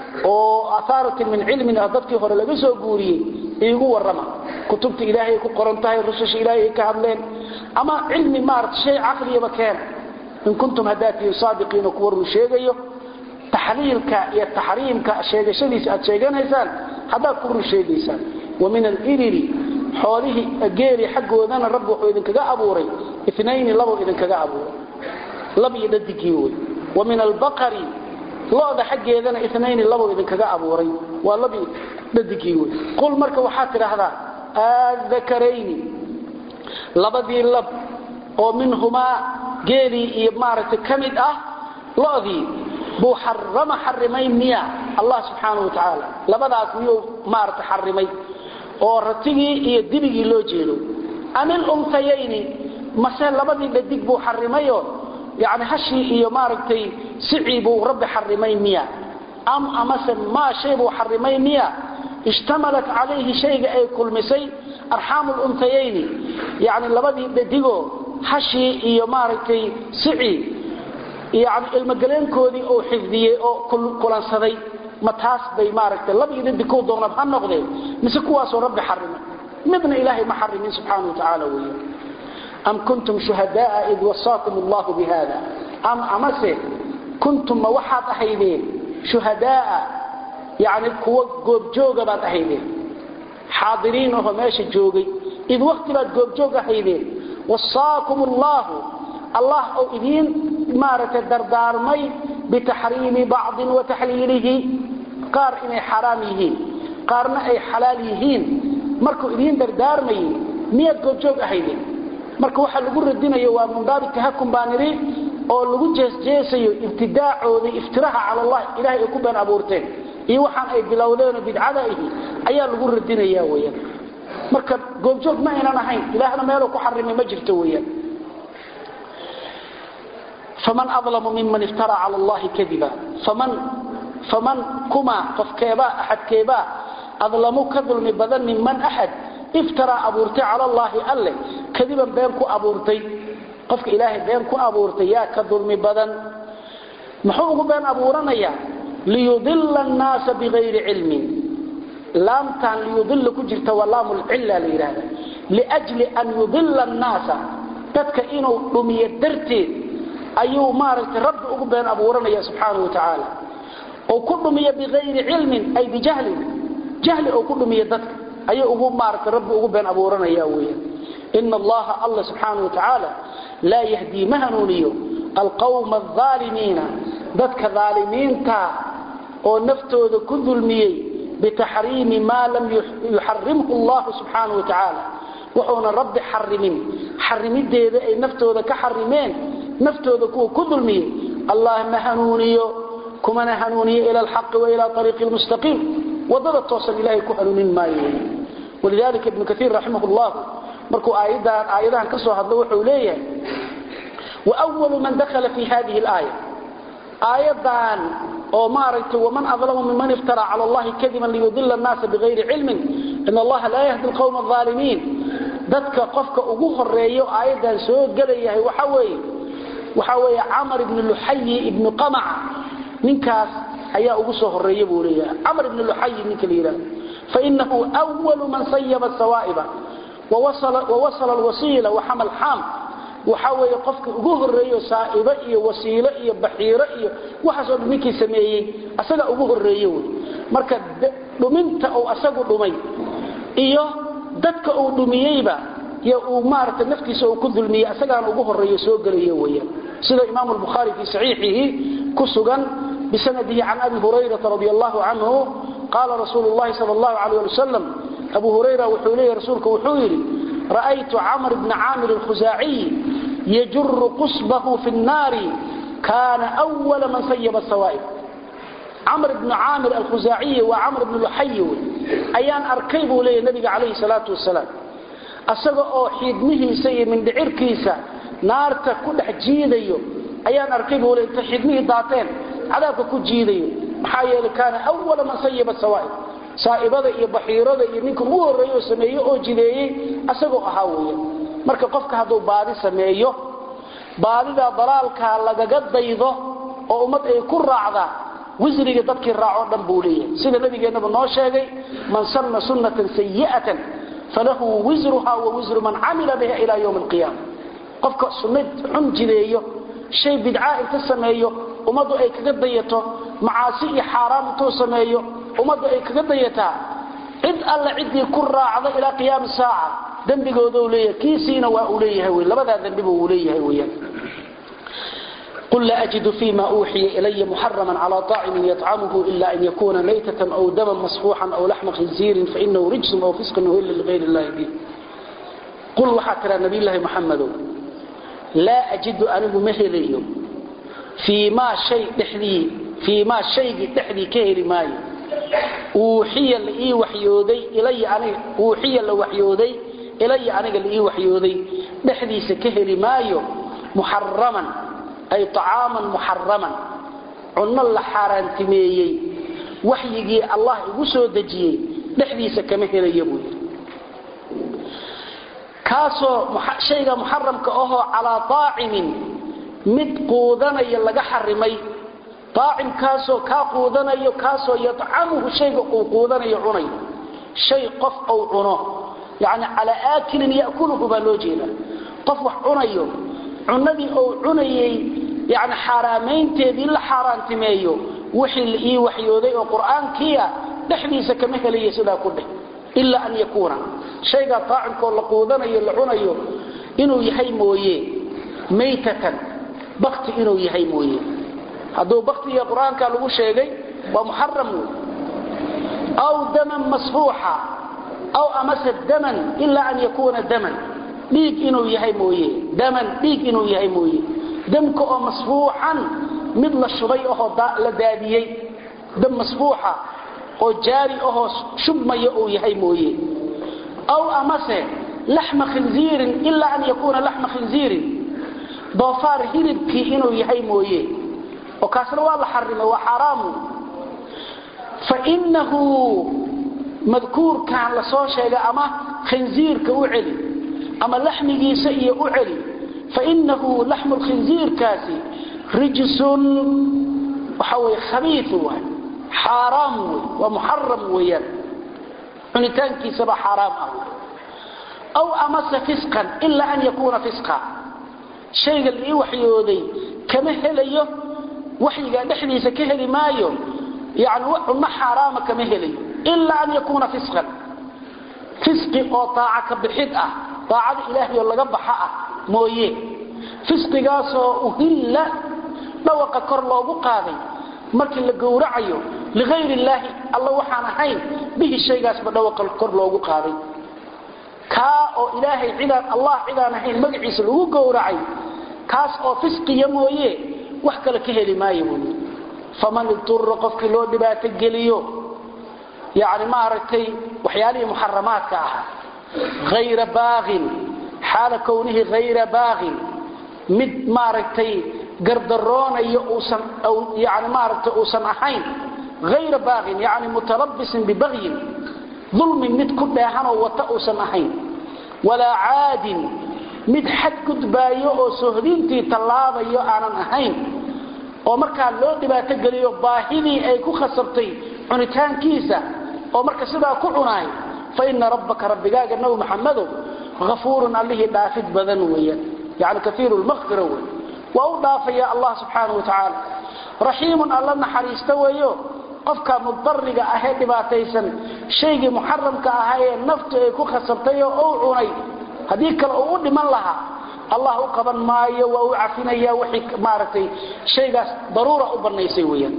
oo ahaaratin min cilmin ah dadkii hore laga soo guuriyey iigu warrama kutubta ilaahay ay ku qoran tahay rususha ilaahay ay ka hadleen ama cilmi maarata shay caqliyaba keena in kuntum haddaatihin saadiqiina kuwa run sheegayo taxliilka iyo taxriimka sheegashadiisa aad sheeganaysaan haddaad ku run sheegaysaan wa min aliriri xoolihii geeli xaggoodana rabbi wuxuu idinkaga abuuray inayni labuu idinkaga abuuray lab iyo dhadigii wey wa min albaqari lo-da xaggeedana inayni labuu idinkaga abuuray waa labi dhadigii wey qul marka waxaad tidhaahdaa aadakarayni labadii lab oo minhumaa geelii iyo maaragtay ka mid ah lodii buu xarama xarimay miya allah subxaana wa tacaala labadaas miyuu maarata xarimay oo ratigii iyo dibigii loo jeedo amil untayayni mase labadii dhadig buu xarimayo yani hashii iyo maaragtay sicii buu rabbi xarimay miya am amase maa shay buu xarimay miya ishtamalat calayhi shayga ay kulmisay arxaamu luntayayni yani labadii dhadigoo hashii iyo maaragtay sicii yani ilmogaleenkoodii uu xifdiyey oo kulansaday ma taas bay maaragtay lab iyo dhadig ku doonad ha noqdeen mise kuwaasoo rabbi xarimay midna ilaahay ma xarimin subxaana wa tacaala weeye am kuntum shuhadaaa id wasaakum allahu bihada am amase kuntum ma waxaad ahaydeen shuhadaaa yani kuwa goobjooga baad ahaydeen xaadiriin ahoo meesha joogay id wakti baad goobjoog ahaydeen wasaakum allahu allah oo idiin maaragtay dardaarmay bitaxriimi bacdin wa taxliilihi qaar inay xaraam yihiin qaarna ay xalaal yihiin markuu idiin dardaarmayay miyaad goobjoog ahaydeen marka waxa lagu radinayo waa min baabi tahakum baan nidhi oo lagu jeesjeesayo ibtidaacoodii iftiraha cala allah ilahay ay ku been abuurteen iyo waxaan ay bilowdeenoo bidcada ihi ayaa lagu radinaya weyaan marka goobjoog ma aynan ahayn ilaahna meeluu ku xarimay ma jirto weyaan faman adlamu miman iftara cala allahi kadiba faman faman kuma qofkeebaa axadkeebaa adlamu ka dulmi badan minman axad iftaraa abuurtay cala allaahi alle kadiban been ku abuurtay qofka ilaahay been ku abuurtay yaa ka dulmi badan muxuu ugu been abuuranayaa liyudila annaasa bigayri cilmin laamtaan liyudila ku jirta waa laamulcilla la yidhaahda liajli an yudila annaasa dadka inuu dhumiyo darteed ayuu maaragtay rabbi ugu been abuuranaya subxaanahu wa tacaala oo ku dhumiyo bigayri cilmin ay bijahlin jahli oo ku dhumiyo dadka ayuu ugu maaragtay rabbi ugu been abuuranaya weeyaan ina allaha alla subxaanahu wa tacaala laa yahdii ma hanuuniyo alqawma alaalimiina dadka aalimiinta oo naftooda ku dulmiyey bitaxriimi maa lam yuxarimhu allahu subxaanahu wa tacaala wuxuuna rabbi xarimin xarimideeda ay naftooda ka xarimeen naftooda kuwa ku dulmiyey allah ma hanuuniyo kumana hanuuniyo ila alxaqi wa ila ariiqi lmustaqiim wadada toosan ilahay ku hanuunin maayo walidalika ibnu kaiir raximah llah markuu aayadahan ka soo hadlo wuxuu leeyahay wawalu man dakhala fi hadihi laaya aayadan oo maaragtay waman adlamu miman iftara cala allahi kadiban liyudila annaasa bigayri cilmin in allaha laa yahdi alqawma alaalimiin dadka qofka ugu horeeyo aayadan soo gelayahay waxa weeye waxa weeye camar ibni luxayi ibni qamaca ninkaas ayaa ugu soo horeeya buu leeyahay camar ibni luxayi ninka la yidhahdo fainahu walu man sayaba sawaa'iba wawasala alwasiila waxamal xaam waxa weeye qofka ugu horeeyo saa'ibo iyo wasiilo iyo baxiiro iyo waxaasoo dhan ninkii sameeyey asaga ugu horeeye wey marka dhuminta uu asagu dhumay iyo dadka uu dhumiyeyba iyo uu maaragtay naftiisa uu ku dulmiyey asagaana ugu horeeyo soo gelayo weeyaan sida imaamu albukhaari fii saxiixihi ku sugan bisanadihi can abi hurayrata radi allahu canhu qaala rasuulu llahi sal allahu alayh ali wasalam abu hurayra wuxuu leeyahy rasuulku wuxuu yidhi ra'aytu camr bna caamir alkhusaaciy yajuru qusbahu fi nnaari kaana wala man sayaba sawaa'ib camr bnu caamir alkhusaaciyi waa camr bnu luxayi wey ayaan arkay buu leeyahy nabiga calayhi salaatu wasalaam asaga oo xiidmihiisa iyo mindhicirkiisa naarta ku dhex jiidayo ayaan arkay buu leey inta xidmihii daateen cadaabka ku jiidayo maxaa yeelay kaana awala man sayaba sawaa'ib saa'ibada iyo baxiirada iyo ninka ugu horreeye oo sameeye oo jideeyey asagoo ahaa weeye marka qofka hadduu baadi sameeyo baadidaa dalaalkaa lagaga daydo oo ummad ay ku raacdaa wisriga dadkii raacoo dhan buu leeyahay sida nabigeennaba noo sheegay man sanna sunnatan sayi'atan falahu wisruha wa wisru man camila biha ilaa ywmi alqiyaama qofka sunna xun jideeyo shay bidca inta sameeyo ummaddu ay kaga dayato macaasi iyo xaaraam intuu sameeyo ummaddu ay kaga dayataa cid alla ciddii ku raacda ilaa qiyaami saaca dembigooda u leeyahay kiisiina waa uu leeyahay wy labadaa dembiba uu leeyahay weyaan قل لا أجد فيما أوحي إلي محرما على طاعم يطعمه إلا أن يكون ميتة أو دما مصفوحا أو لحم خنزير فإنه رجس أو فسق إلا لغير الله به قل وحاتر نبي الله محمد لا أجد أنه مهلي فيما شيء دحدي فيما شيء دحدي كهري ماي أوحي لإي وحيودي إلي أنا أوحي لوحيودي إلي أنا لإي وحيودي دحدي سكهري مايو محرما ay طacaaman muxaraman cunno la xaaraantimeeyey waxyigii allah igu soo dejiyey dhexdiisa kama helaya buu yidhi kaasoo shayga muxaramka ahoo calaa طaacimin mid quudanaya laga xarimay aacimkaasoo kaa quudanayo kaasoo yadcamuhu shayga uu quudanayo cunayo shay qof uu cuno yani calaa aakilin yakuluhu baa loo jeeda qof wax cunayo cunadii uu cunayey yani xaaraamaynteedii la xaaraantimeeyo wixii la ii waxyooday oo qur'aankiia dhexdiisa kama helaya sidaa ku dheh ilaa an yakuuna shaygaa taacimkoo la quudanayo la cunayo inuu yahay mooye maytatan bakti inuu yahay mooye hadduu baktiga qur-aanka lagu sheegay waa muxaram wey aw daman masfuuxa aw amase daman ilaa an yakuuna daman dhiig inuu yahay mooye daman dhiig inuu yahay mooye damka oo masfuuxan mid la shubay ahoo la daadiyey dam masfuuxa oo jaari ahoo shubmaya uu yahay mooye aw amase laxma khinziirin ilaa an yakuuna laxma khinziirin doofaar hilibkii inuu yahay mooye oo kaasna waa la xarimay waa xaaraamu fainahu madkuurkan la soo sheegay ama khinziirka u celi ama laxmigiisa iyo u celi fainahu laxmu lkhinziirkaasi rijsun waxa wey khabiiu waay xaaraam wey waa muxaram weeyaan cunitaankiisaba xaaraam ah aw amase fisqan ilaa an yakuuna fisqa shayga la ii waxyooday kama helayo waxyigaa dhexdiisa ka heli maayo yani cunno xaaraama kama helayo ilaa an yakuuna fisqan fisqi oo daaca ka bixid ah daacada ilaahay oo laga baxa ah mooye fisqigaasoo uhilla dhawaqa kor loogu qaaday markii la gowracayo liayr illaahi alla waxaan ahayn bihi shaygaasba dhawaqa kor loogu qaaday kaa oo ilaahay cidaan allah cidaan ahayn magaciisa lagu gowracay kaas oo fisqiya mooye wax kale ka heli maayo buui faman idura qofkii loo dhibaato geliyo yani maaragtay waxyaalihii muxaramaadka ahaa ayra baaqin xaala kownihi hayra baaqin mid maaragtay gardaroonayo uusan yani maaragtay uusan ahayn hayra baaqin yani mutalabisin bibagyin dulmi mid ku dheehanoo wata uusan ahayn walaa caadin mid xad gudbaayo oo sohdintii tallaabayo aanan ahayn oo markaa loo dhibaato geliyo baahidii ay ku khasabtay cunitaankiisa oo marka sidaa ku cunaay fa ina rabbaka rabbigaaga nabi maxamadow afuurun allihii dhaafid badan weeyaan yani kaiiru lmaqfira wey waa u dhaafaya allah subxaana wa tacaala raxiimun alla naxariista weeyo qofka mudariga ahee dhibaataysan shaygii muxaramka ahaa ee naftu ay ku khasabtay oo uu cunay haddii kale uu u dhiman lahaa allah u qaban maayo waa u cafinaya wixii maaragtay shaygaas daruura u bannaysay weeyaan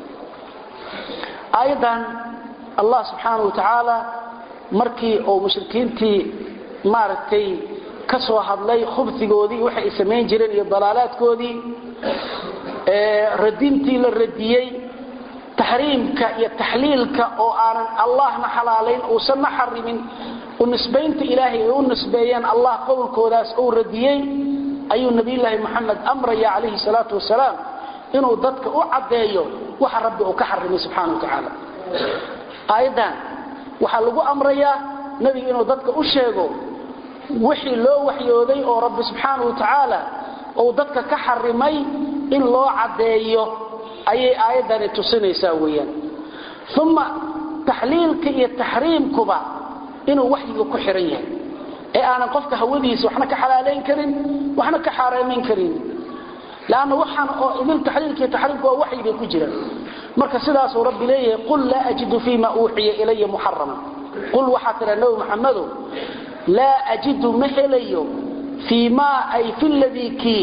aayaddan allah subxaana wa tacaala markii uu mushrikiintii maaragtay ka soo hadlay khubsigoodii waxay ay samayn jireen iyo dalaalaadkoodii radintii la radiyey taxriimka iyo taxliilka oo aanan allahna xalaalayn uusanna xarimin u nisbaynta ilaahay ay u nisbeeyeen allah qowlkoodaas uu radiyey ayuu nabiyulaahi moxamed amraya calayhi salaatu wasalaam inuu dadka u caddeeyo waxa rabbi uu ka xarimay subxana wa tacaala aayaddan waxaa lagu amrayaa nebiga inuu dadka u sheego wixii loo waxyooday oo rabbi subxaana wa tacaala uu dadka ka xarimay in loo caddeeyo ayay aayaddani tusinaysaa weeyaan uma taxliilka iyo taxriimkuba inuu waxyiga ku xihan yahay ee aanan qofka hawadiisa waxna ka xalaalayn karin waxna ka xaaraamayn karin lanna waxaan oo idin taxliilka iyo taxriimku waa waxyi bay ku jiraan marka sidaasuu rabbi leeyahay qul laa ajidu fiima uuxiya ilaya muxaraman qul waxaa tidhaa nabi maxamadow laa ajidu ma helayo fii maa ay fi ladii kii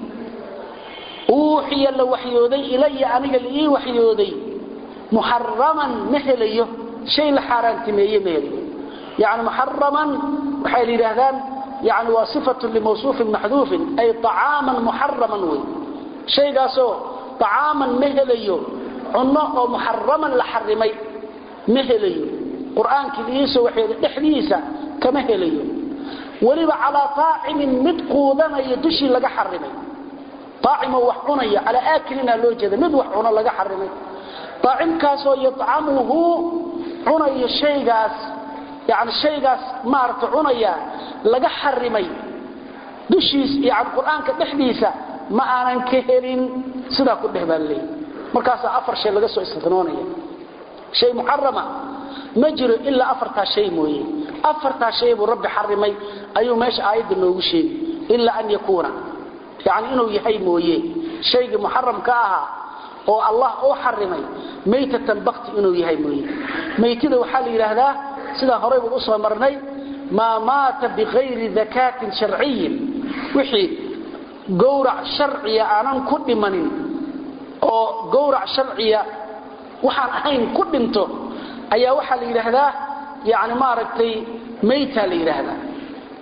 uuxiya la waxyooday ilaya aniga laii waxyooday muxaraman ma helayo shay la xaaraantimeeye ma helayo yani muxaraman waxay la yidhaahdaan yani waa sifatun limawsuufin maxduufin ay acaaman muxaraman wey shaygaasoo acaaman ma helayo cunno oo muxaraman la xarimay ma helayo qur-aankii liiisoo waxyooday dhexdiisa kama helayo weliba calaa aacimin mid quudanaya dushii laga xarimay aacimo wax cunaya calaa aakilina loo jeeda mid wax cuno laga xarimay aacimkaasoo yadcamuhu cunayo shaygaas yani shaygaas maarata cunaya laga xarimay dushiis yani qur-aanka dhexdiisa ma aanan ka helin sidaa ku dheh baa laleeyahy markaasaa afar shay laga soo istinoonaya shay muxarama ma jiro ilaa afartaa shay mooye afartaa shay buu rabbi xarimay ayuu meesha aayadda noogu sheegi ilaa an yakuuna yani inuu yahay mooye shaygii muxaramka ahaa oo allah uu xarimay maytatan bakti inuu yahay mooye maytida waxaa la yidhaahdaa sidaa horaybu usoo marnay maa maata bikayri dakaatin sharciyin wixii gowrac sharciya aanan ku dhimanin oo gowrac sharciya waxaan ahayn ku dhinto ayaa waxaa la yidhaahdaa yani maaragtay mayta la yidhaahdaa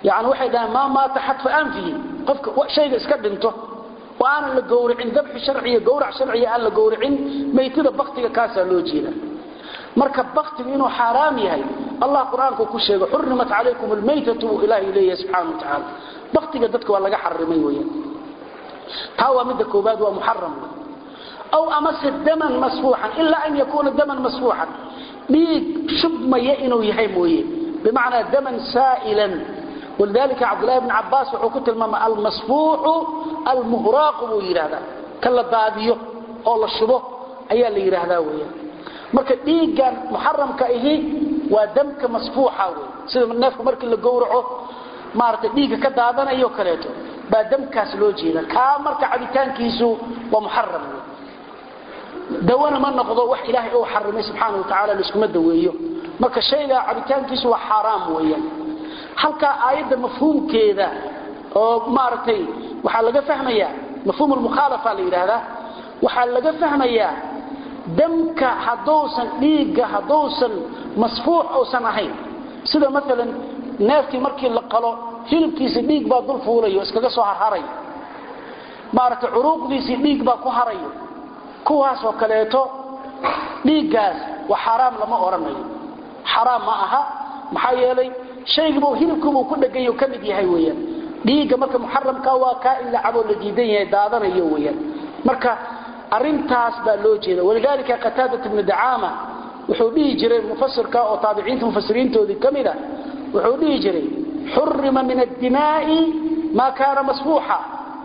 yani waxay dhahaan maa maata xadfa anfihi qofka shayga iska dhinto oo aanan la gowricin dabxi sharciya gowrac sharciya aan la gowricin maytida baktiga kaasaa loo jeeda marka baktigu inuu xaaraam yahay allah qur-aanku ku sheego xurimat calaykum almaytatu buu ilaahay leeyahay subxaana wa tacaala baktiga dadka waa laga xarimay weyaan taa waa midda koobaad waa muxaram aw amase daman masfuuxan ilaa an yakuuna daman masfuuxan dhiig shubmaya inuu yahay mooye bimacnaa daman saa'ilan walidalika cabdullahi bn cabaas wuxuu ku tilmaama almasfuuxu almuhraaqu buu yidhahdaa ka la daadiyo oo la shubo ayaa la yidhaahdaa weeyaan marka dhiiggan muxaramka ahi waa damka masfuuxa wey sida neefka markii la gowraco maaragtay dhiigga ka daadanayo kaleeto baa damkaas loo jeeda kaa marka cabitaankiisu waa muxaram wey dawana ma noqdo wax ilaahay uu xarimay subxaana wa tacala laiskuma daweeyo marka shaygaa cabitaankiisu waa xaaraam weeyaan halkaa aayadda mafhuumkeeda oo maaragtay waxaa laga fahmayaa mafhuum lmukhaalafa la yidhaahdaa waxaa laga fahmayaa damka hadduusan dhiigga hadduusan masfuux uusan ahayn sida maalan neefkii markii la qalo hilibkiisi dhiig baa dul fuulayo iskaga soo harharayo maaragtay curuuqdiisii dhiig baa ku harayo kuwaasoo kaleeto dhiiggaas waa xaaraam lama odhanayo xaraam ma aha maxaa yeelay shaygiibu hilibkiibuu ku dhegay ka mid yahay weyaan dhiigga marka muxaramka waa kaa in la caboo la diidan yahay daadanayo weyaan marka arintaas baa loo jeeda walidaalika qataadat ibnu dacaama wuxuu dhihi jiray mufasirka oo taabiciinta mufasiriintoodii ka mid a wuxuu dhihi jiray xurima min addimaa'i maa kaana masfuuxa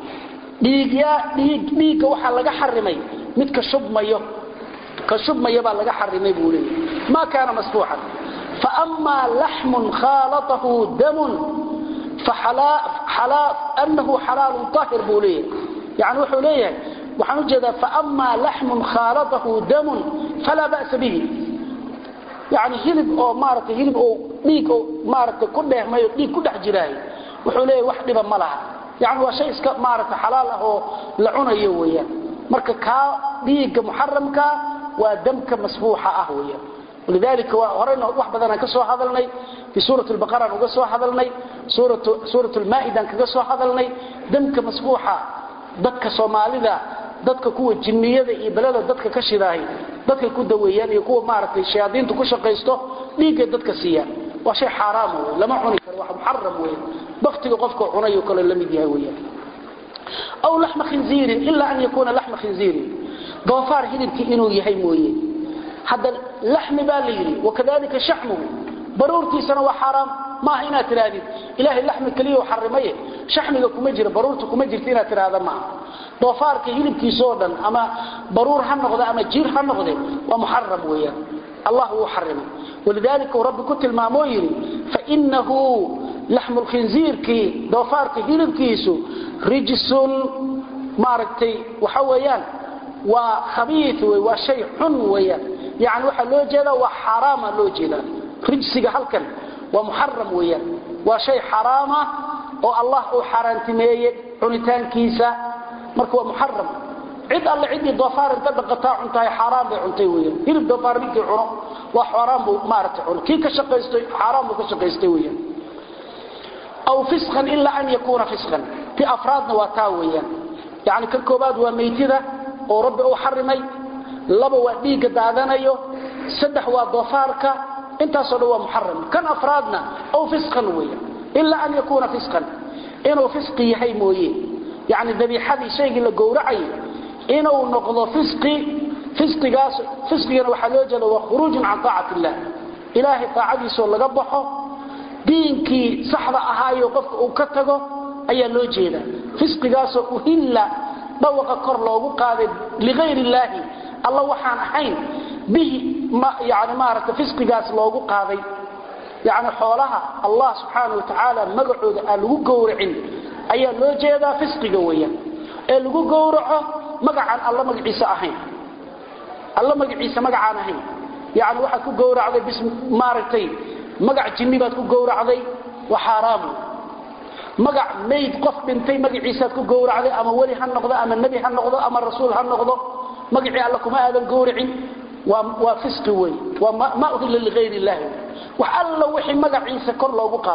dhiigga waxaa laga xarimay midka shubmayo ka shubmaya baa laga xarimay buu leeyahy maa kaana masfuuxan faأmaa laxmun khaalatahu damun anahu xalaalu طaahir buu leeyahay yani wuxuu leeyahay waxaan ujeedaa faأmaa laxmun khaalatahu damun falaa ba'sa bihi yani hilib oo maarata hilib oo dhiig oo maarata ku dheehmay oo dhiig ku dhex jiraayo wuxuu leeyahay wax dhiba ma laha yani waa shay iska maarata xalaal ah oo la cunayo weeyaan marka kaa dhiigga muxaramka waa damka masfuuxa ah weeyaan walidaalika waa horeyna wax badanaan ka soo hadalnay fii suurat lbaqaraan uga soo hadalnay suurat lmaa'idaan kaga soo hadalnay damka masfuuxa dadka soomaalida dadka kuwa jinniyada iyo belada dadka ka shidaahay dadkay ku daweeyaan iyo kuwa maaragtay shayaadiintu ku shaqaysto dhiiggay dadka siiyaan waa shay xaaraama wey lama cuni karo waa muxaram wey baktiga qofka cunayo kale la mid yahay weyaan aw laxma khinziirin ilaa an yakuuna laxma khinziirin doofaar hilibkii inuu yahay mooye hadda laxmi baa la yidhi wakadalika shaxmuhu baruurtiisana waa xaaraam maaha inaad tidhaahdid ilaahay laxmi keliya xarimaye shaxmiga kuma jira baruurta kuma jirta inaad tidhaahda maaha doofaarka hilibkiisoo dhan ama baruur ha noqde ama jiir ha noqde waa muxaram weeyaan allah wuu xarimay walidaalika uu rabbi ku tilmaamoo yidhi fainahu laxmu lkhinziirkii doofaarka hilibkiisu rijsun maaragtay waxa weeyaan waa khabii wey waa shay xun weeyaan yani waxaa loo jeedaa waa xaaraama loo jeedaa rijsiga halkan waa muxaram weeyaan waa shay xaraama oo allah uu xaaraantimeeyey cunitaankiisa marka waa muxaram cid alle ciddii doofaar inta dhaqataa cuntahay xaaraan bay cuntay weeyaan hilib doofaar ninkii cuno waa xaaraan buu maaragtay cuno kii ka shaqaystay xaaraan buu ka shaqaystay weeyaan aw fisqan ilaa an yakuuna fisqan ti afraadna waa taa weeyaan yani ka koobaad waa meytida oo rabbi uu xarimay laba waa dhiigga daadanayo saddex waa doofaarka intaasoo dhan waa muxaram kan afraadna aw fisqan weeyaan ilaa an yakuuna fisqan inuu fisqi yahay mooye yani dabiixadii shaygii la gowracayay inuu noqdo fisqi fisqigaas fisqigana waxaa loo jeeda waa khuruujun can taacati illah ilaahay taacadiisoo laga baxo diinkii saxda ahaayo qofka uu ka tago ayaa loo jeeda fisqigaasoo uhilla dhawaqa kor loogu qaaday liayr illaahi alla waxaan ahayn bihi yani maarata fisqigaas loogu qaaday yani xoolaha allah subxaana wa tacaala magacooda aan lagu gowracin ayaa loo jeedaa fisqiga weeyaan ee lagu gowraco magacaan alla magaciisa ahayn alla magaciisa magacaan ahayn yani waxaad ku gowracday bis maaragtay magac jinni baad ku gowracday waa xaaraamu magac mayd qof dhintay magaciisaad ku gowracday ama weli ha noqdo ama nebi ha noqdo ama rasuul ha noqdo magacii alla kuma aadan gowracin waa fisqi wey waa ma uhilla liayr illaahi wax alla wixii magaciisa kor loogu qaado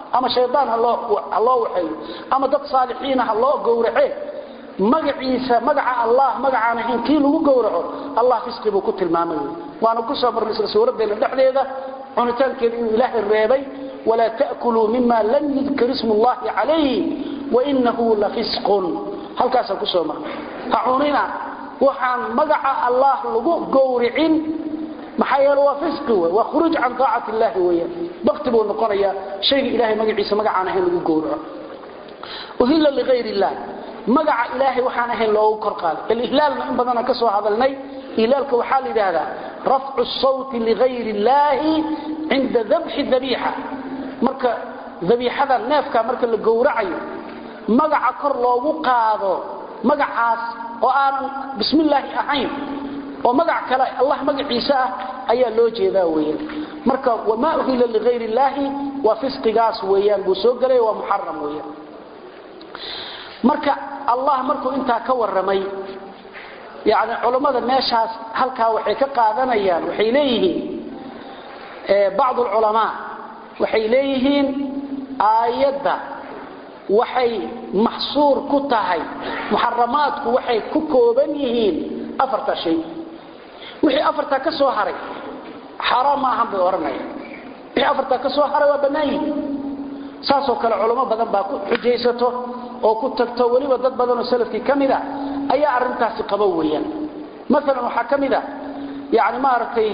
ama shaydaan ha loo waxeeyo ama dad saalixiina ha loo gowrace magaciisa magaca allah magacaan ahayn kii lagu gowraco allah fisqi buu ku tilmaamay waana ku soo marnay isla suuraddeena dhexdeeda cunitaankeeda inuu ilaahay reebay walaa ta'kuluu mima lam yudkar ismu llahi calayhi wainahu lafisqun halkaasaan ku soo marnay ha cunina waxaan magaca allah lagu gowricin maxaa yeele waa fisqi wey waa khuruuj can taacati illaahi weeyaan bakti buu noqonayaa shayga ilahay magaciisa magacaan ahayn lagu gowraco uhilla ligayr illah magaca ilaahay waxaan ahayn loogu kor qaaday alihlaalna in badanaan ka soo hadalnay ihlaalka waxaa la yidhaahdaa rafcu sawti ligayr illaahi cinda dabxi dabiixa marka dabiixada neefka marka la gowracayo magaca kor loogu qaado magacaas oo aanan bismillaahi ahayn oo magac kale allah magaciisa ah ayaa loo jeedaa weeyaan marka wamaa uhila ligayr illaahi waa fisqigaas weeyaan buu soo gelay waa muxaram weeyaan marka allah markuu intaa ka warramay yani culammada meeshaas halkaa waxay ka qaadanayaan waxay leeyihiin bacd alculamaa waxay leeyihiin aayadda waxay maxsuur ku tahay muxaramaadku waxay ku kooban yihiin afarta shay wixii afartaa ka soo haray xaaraam ma ahan bay odhanaya wixii afartaa ka soo haray waa bannaan yihiin saasoo kale culamo badan baa ku xujaysato oo ku tagto weliba dad badanoo salafkii ka mid a ayaa arrintaasi qaba weeyaan maalan waxaa ka mid a yani maaragtay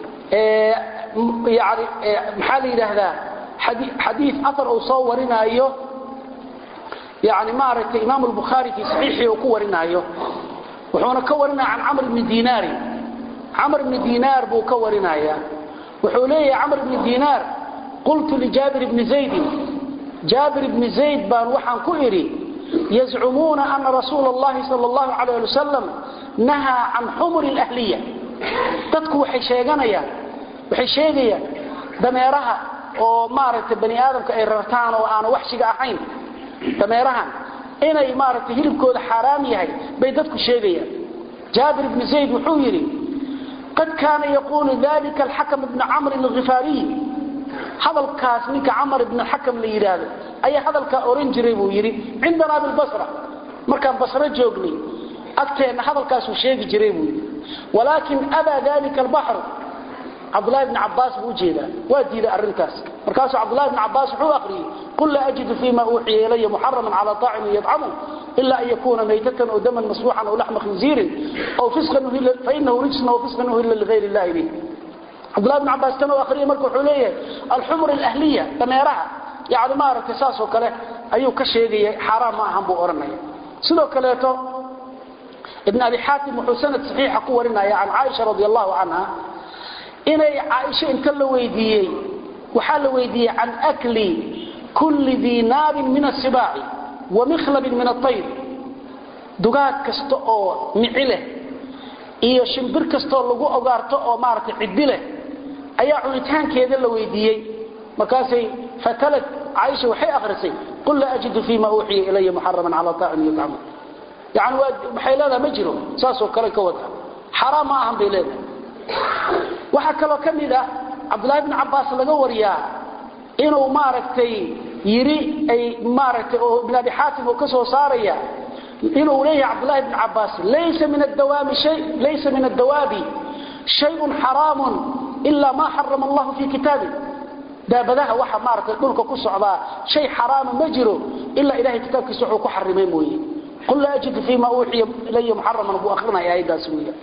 yani maxaa la yidhaahdaa xadiid aar uu soo warinaayo yani maaragtay imaam albukhaari fii saxiixii uu ku warinaayo wuxuuna ka warinaya can camr bni diinaari camr bni diinaar buu ka warinaya wuxuu leeyahay camr bni diinaar qultu lijaabir bni zaydin jaabir bni zayd baan waxaan ku idhi yazcumuuna ana rasuula اllahi sal اllahu alayh ali wasalam nahaa can xumuri اlahliya dadku waxay sheeganayaan waxay sheegayaan dameeraha oo maaragtay bani aadamka ay rartaan oo aanu waxshiga ahayn dameerahan inay maaragtay hilibkooda xaaraam yahay bay dadku sheegayaan jaabir bni zayd wuxuu yidhi qad kaana yaquulu dalika alxakam ibnu camrin alghifaariy hadalkaas ninka camar ibn xakam la yidhaahdo ayaa hadalkaa oran jiray buu yidhi cindanaa bilbasra markaan basro joognay agteenna hadalkaasuu sheegi jiray buu yidhi walaakin abaa dalika albaxru cabdulahi bni cabaas buu ujeedaa waa diiday arrintaas markaasuu cabdulahi bni cabaas wuxuu aqriyey qul laa ajidu fima uuxiya ilaya muxaraman cala طaacimin yadcamu ila an yakuna maytatan oo daman masfuuxan aw laxma khinziirin fainahu rijsun aw fisqan uhilla ligayr illahi bih cabdulahi bn cabaas tan akhriya marka wuxuu leeyahay alxumur alahliya dameeraha yani maaragtay saasoo kale ayuu ka sheegaya xaaraan ma ahan buu odhanaya sidoo kaleeto ibn abi xaatim wuxuu sanad saxiixa ku warinaya can caaisha radi allahu canha inay caaisho inta la weydiiyey waxaa la weydiiyey can akli kulli dii naabin min asibaaci wa mikhlabin min aayr dugaag kasta oo mici leh iyo shimbir kastoo lagu ogaarto oo maaragtay ciddi leh ayaa cunitaankeeda la weydiiyey markaasay fatalad caaisha waxay akhrisay qul laa ajidu fima uuxiya ilaya muxaraman cala taacim yudcamu yani waxay leedaha ma jiro saasoo kale ka wada xaraam ma ahan bay leedahay waxaa kaloo ka mid ah cabdulahi bn cabaas laga wariyaa inuu maaragtay yiri ay maaragtay oo ibn abi xaatim uu ka soo saaraya inuu leeyahay cabdulahi bn cabaas laysa min adawaami shay laysa min adawaabi shayun xaraamun ilaa maa xarama allahu fii kitaabi daabadaha waxa maaragtay dhulka ku socdaa shay xaraama ma jiro ilaa ilahay kitaabkiisa wuxuu ku xarimay mooye qul laa ajidu fima uuxiya ilaya muxaraman buu akrinaya aayaddaas weya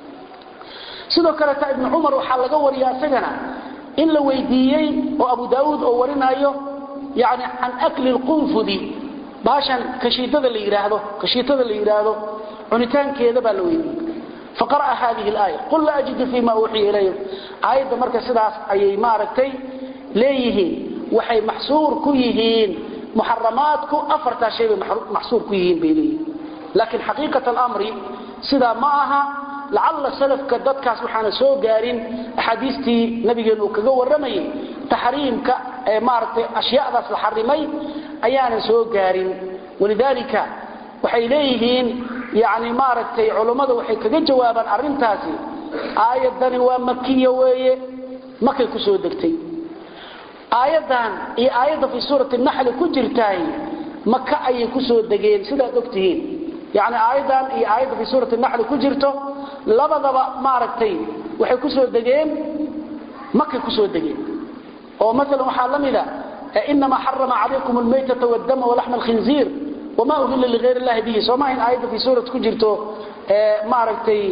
sidoo kaleeta ibnu cumar waxaa laga wariyaa isagana in la weydiiyey oo abu daauud oo warinaayo yani can akli lqunfudi baashan kashiitada la yidhaahdo kashiitada la yidhaahdo cunitaankeeda baa la weydiiyey faqara'a hadihi alaaya qul laa ajidu fima uuxiya ilaya aayadda marka sidaas ayay maaragtay leeyihiin waxay maxsuur ku yihiin muxaramaadku afartaa shay bay maxsuur ku yihiin bay leeyihiin laakiin xaqiiqat alamri sidaa ma aha lacalla salafka dadkaas waxaana soo gaarin axaadiistii nabigeenu uu kaga warramayay taxriimka ee maaragtay ashyaadaas la xarimay ayaanan soo gaarin walidaalika waxay leeyihiin yani maaragtay culummadu waxay kaga jawaabaan arrintaasi aayadani waa makiya weeye makay ku soo degtay aayadan iyo aayadda fi suurati naxli ku jirtaay maka ayay ku soo degeen sidaad ogtihiin yani aayadan iyo aayadda fi suurati naxli ku jirto labadaba maaragtay waxay ku soo degeen makay ku soo degeen oo maalan waxaa la mida inama xarama calaykum almaytata waddama walaxma alkhinziir wama uhilla ligayr illahi bihi soo maahayn aayadda fi suurat ku jirto maaragtay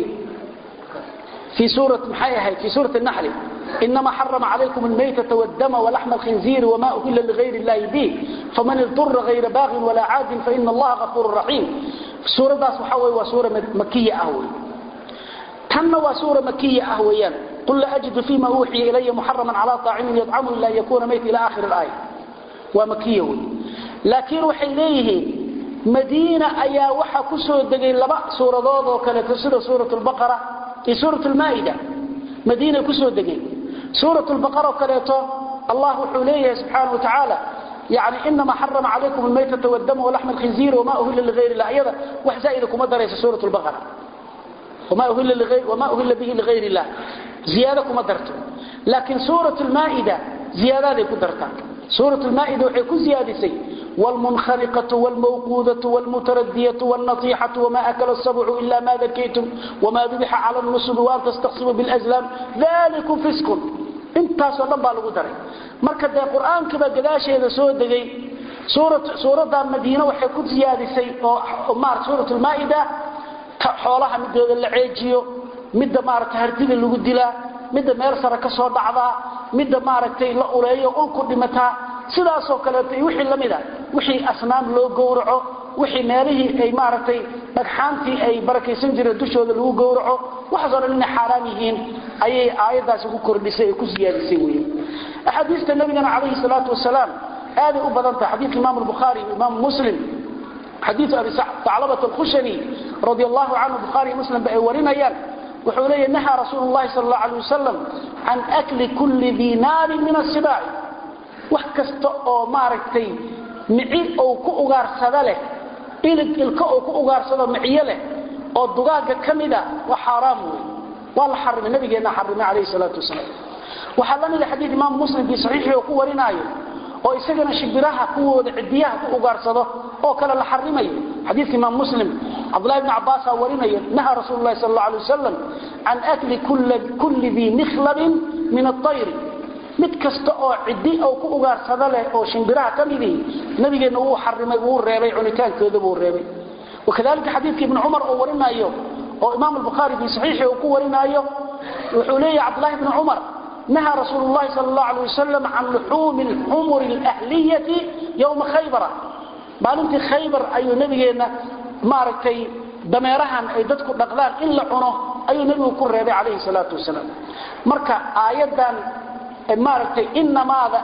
في سورة محيها في سورة النحل إنما حرم عليكم الميتة والدم ولحم الخنزير وما أهل لغير الله به فمن اضطر غير باغ ولا عاد فإن الله غفور رحيم سورة داس وحوي وسورة مكية أهوي تم وسورة مكية أهويا قل لا أجد فيما أوحي إلي محرما على طاعم يطعمه إلا يكون ميت إلى آخر الآية ومكية لكن وحي إليه مدينة أيا وحا كسو دقين لبا سورة ضوضة وكانت سورة البقرة في سورة المائدة مدينة كسو دقين سورة البقرة وكاليته الله حليه سبحانه وتعالى يعني إنما حرم عليكم الميتة والدم ولحم الخنزير وما أهل لغير الله أيضا وحزائدكم درس سورة البقرة وما أهل, لغير وما أهل به لغير الله زيادكم درته لكن سورة المائدة زيادة كدرتها سورة المائدة وحيكو زيادة سي والمنخرقة والموقوذة والمتردية والنطيحة وما أكل السبع إلا ما ذكيتم وما ذبح على النصب وأن تستقسموا بالأزلام ذلك فسق intaasoo dhan baa lagu daray marka dee qur-aankaba gadaasheeda soo degay suuradda madiine waxay ku siyaadisay oo maarata suurat lmaa-ida xoolaha midooda la ceejiyo midda maarata hardida lagu dilaa midda meel sare ka soo dhacdaa midda maaragtay la uleeyo ulku dhimataa sidaasoo kaleeto iyo wixii lamida wixii asnaam loo gowraco wixii meelihii ay maaragtay dhagxaantii ay barakaysan jireen dushooda lagu gowraco waxaasoo dhan inay xaaraam yihiin ayay aayaddaasi ku kordhisay ee ku siyaadisay weeye axaadiista nabigana calayhi salaatu wasalaam aaday u badan tahay xadiidka imaamu albukhaari iyo imaamu muslim xadiidu abi taclabat alkhushani radi allahu canhu bukhaari muslim ba ay warinayaan wuxuu leeyahy nahaa rasuulu llahi sal allahu alay wasalam can akli kulli dii naarin min asibaaci wax kasta oo maaragtay mici ou ku ugaarsada leh ilig ilka ou ku ugaarsado miciyo leh oo dugaagga ka mida waa xaaraam wey waa la xarimay nabigeenna xarimay calayhi salaatu wasalaam waxaa la mida xadiid imaamu muslim fii saxiixii oo ku warinaayo oo isagana shibiraha kuwooda cidiyaha ku ugaarsado oo kale la xarimayo xadiidka imaam muslim cabdullahi bni cabaasaa warinaya nahaa rasuulu lahi sal alla alay wasalam can akli kulli dii mikhlabin min aayri mid kasta oo cidi oo ku ugaarsada leh oo shimbiraha ka midii nabigeenna wuu xarimay wuu reebay cunitaankooda buu reebay wakadalika xadiidka ibni cumar oo warinaayo oo imaam albukhaari fii saxiixi uu ku warinaayo wuxuu leeyahy cabdullahi bni cumar nahaa rasuulu llahi sal allahu alay wasalam can luxuumi alxumuri alahliyati yowma khaybara maalintii khaybar ayuu nabigeenna maaragtay dameerahan ay dadku dhaqdaan in la cuno ayuu nebigu ku reebay calayhi salaatu wasalaam marka aayaddan maaragtay inamaada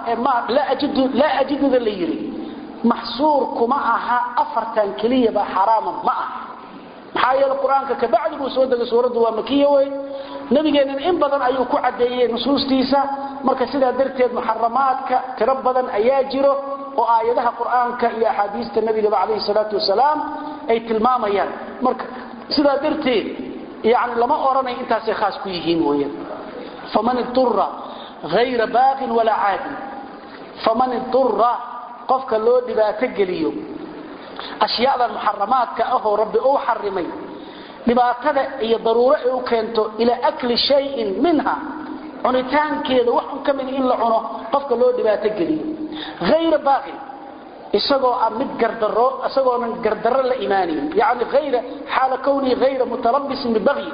laa ajiduda la yidhi maxsuur kuma aha afartan keliyaba xaraaman ma aha maxaa yeele qur-aanka kabacdi buu soo degay suuraddu waa makiya wey nabigeennan in badan ayuu ku caddeeyey nusuustiisa marka sidaa darteed muxaramaadka tiro badan ayaa jiro oo aayadaha qur-aanka iyo axaadiista nabigaba calayhi salaatu wasalaam ay tilmaamayaan marka sidaa darteed yani lama odhanayo intaasay khaas ku yihiin weyaan faman idura ayra baaqin walaa caadin faman idura qofka loo dhibaato geliyo ashyaadan muxaramaadka ahoo rabbi uu xarimay dhibaatada iyo daruuro ay u keento ilaa akli shayin minha cunitaankeeda wax un ka mid in la cuno qofka loo dhibaato geliyo ayra baaqin isagoo ah mid gardaro isagoonan gardarro la imaanayn yani ayra xaala kwnii ayra mutalabisin bibagyi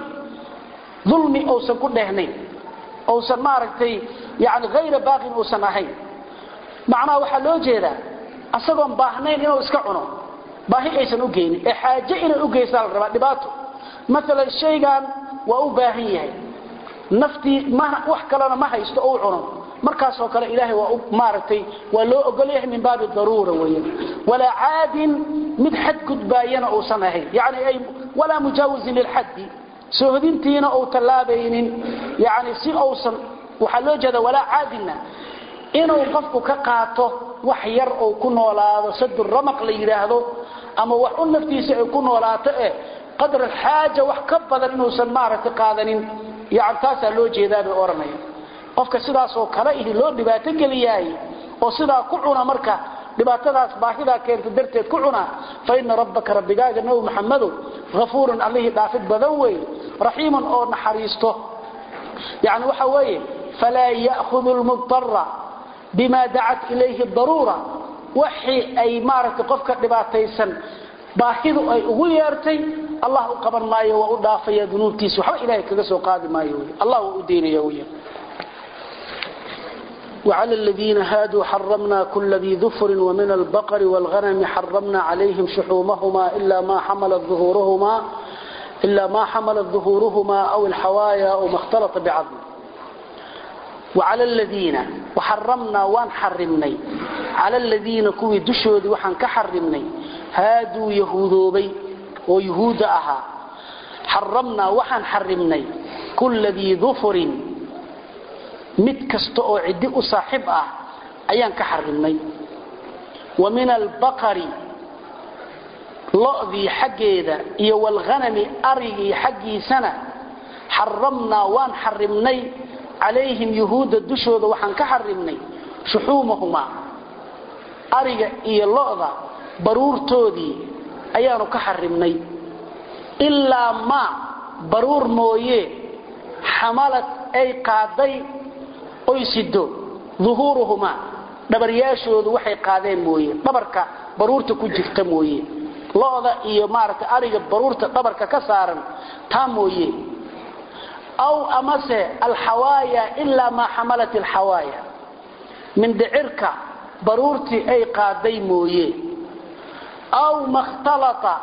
dulmi uusan ku dhehnayn uusan maaragtay yani ayra baaqin uusan ahayn macnaha waxaa loo jeedaa isagoon baahnayn inuu iska cuno baahi aysan u geynin ee xaaje inay u geysaa la rabaa dhibaato maalan shaygan waa u baahan yahay naftii wax kalena ma haysto u cuno markaasoo kale ilaahay waa maaragtay waa loo ogol yahay min baabi daruura weyan walaa caadin mid xad gudbaayana uusan ahayn yani ay walaa mujaawizin lilxaddi soohodintiina uu tallaabaynin yani si uusan waxaa loo jeeda walaa caadinna inuu qofku ka qaato wax yar uu ku noolaado sadu ramaq la yidhaahdo ama wax u naftiisa ay ku noolaato eh qadra alxaaja wax ka badan inuusan maaragtay qaadanin yani taasaa loo jeedaa bay odhanaya qofka sidaasoo kale ihi loo dhibaato geliyaay oo sidaa ku cuna marka dhibaatadaas baahidaa keenta darteed ku cuna fa ina rabbaka rabbigaaga nabi maxamedow hafuurun allihii dhaafid badan wey raxiiman oo naxariisto yani waxa weeye falaa ya'hudu lmubtara bima dacat ilayhi daruura waxii ay maaragtay qofka dhibaataysan baahidu ay ugu yeertay allah u qaban maayo waa u dhaafaya dunuubtiisa waxba ilahay kaga soo qaadi maayo wy allah waa u daynaya wy وعلى الذين هادوا حرمنا كل ذي ذفر ومن البقر والغنم حرمنا عليهم شحومهما إلا ما حملت ظهورهما إلا ما حملت ظهورهما أو الحوايا أو ما اختلط بعظم وعلى الذين وحرمنا وان حرمني على الذين كوي دشودي وحن كحرمني هادوا يهودوبي ويهود أها حرمنا وحن حرمني كل ذي ظفر mid kasta oo ciddi u saaxiib ah ayaan ka xarimnay wa min albaqari lo'dii xaggeeda iyo walghanami arigii xaggiisana xaramnaa waan xarimnay calayhim yuhuudda dushooda waxaan ka xarimnay shuxuumahumaa ariga iyo lo'da baruurtoodii ayaanu ka xarimnay ilaa maa baruur mooye xamalad ay qaaday oy sido uhuuruhumaa dhabaryaashoodu waxay qaadeen mooye dhabarka baruurta ku jirta mooye lo'da iyo maaragtay ariga baruurta dhabarka ka saaran taa mooye aw amase alxawaaya ilaa maa xamalat alxawaaya mindhicirka baruurtii ay qaaday mooye aw makhtalata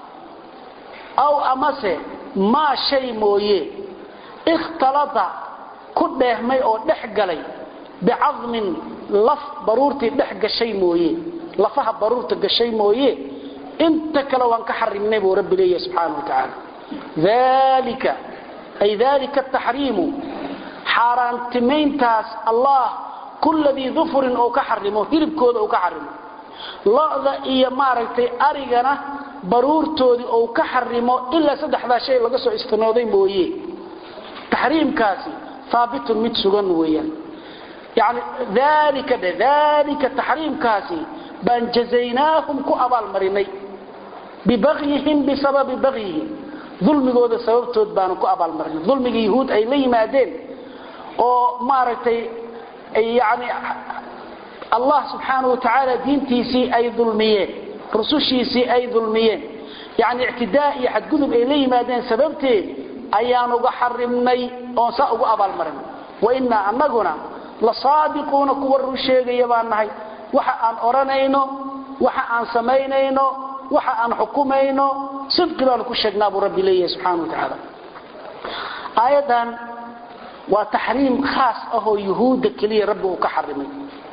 aw amase maa shay mooye ikhtalata ku dheehmay oo dhex galay bicadmin laf baruurtii dhex gashay mooye lafaha baruurta gashay mooye inta kale waan ka xarimnay buu rabbi leeyahay subxaana wa tacaala dalika ay dalika ataxriimu xaaraantimayntaas allah kulladii dufurin oo ka xarimo hilibkooda uu ka xarimo lo'da iyo maaragtay arigana baruurtoodii ou ka xarimo ilaa saddexdaa shay laga soo istinooday mooye taxriimkaasi aabitun mid sugan weeyaan yani dalika dhe dalika taxriimkaasi baan jazaynaahum ku abaalmarinay bibagyihim bisababi bagyihim dulmigooda sababtood baanu ku abaalmarinay dulmigii yahuud ay la yimaadeen oo maaragtay yani allah subxaanau watacaala diintiisii ay dulmiyeen rusushiisii ay dulmiyeen yani ictidaa iyo xadgudub ay la yimaadeen sababteed ayaan uga xarimnay oon saa ugu abaalmarinay wainaa anaguna la saadiquuna kuwa run sheegaya baan nahay waxa aan odhanayno waxa aan samaynayno waxa aan xukumayno sidqi baanu ku sheegnaa buu rabbi leeyahay subxana wa tacaala aayaddan waa taxriim khaas ahoo yuhuudda keliya rabbi uu ka xarimay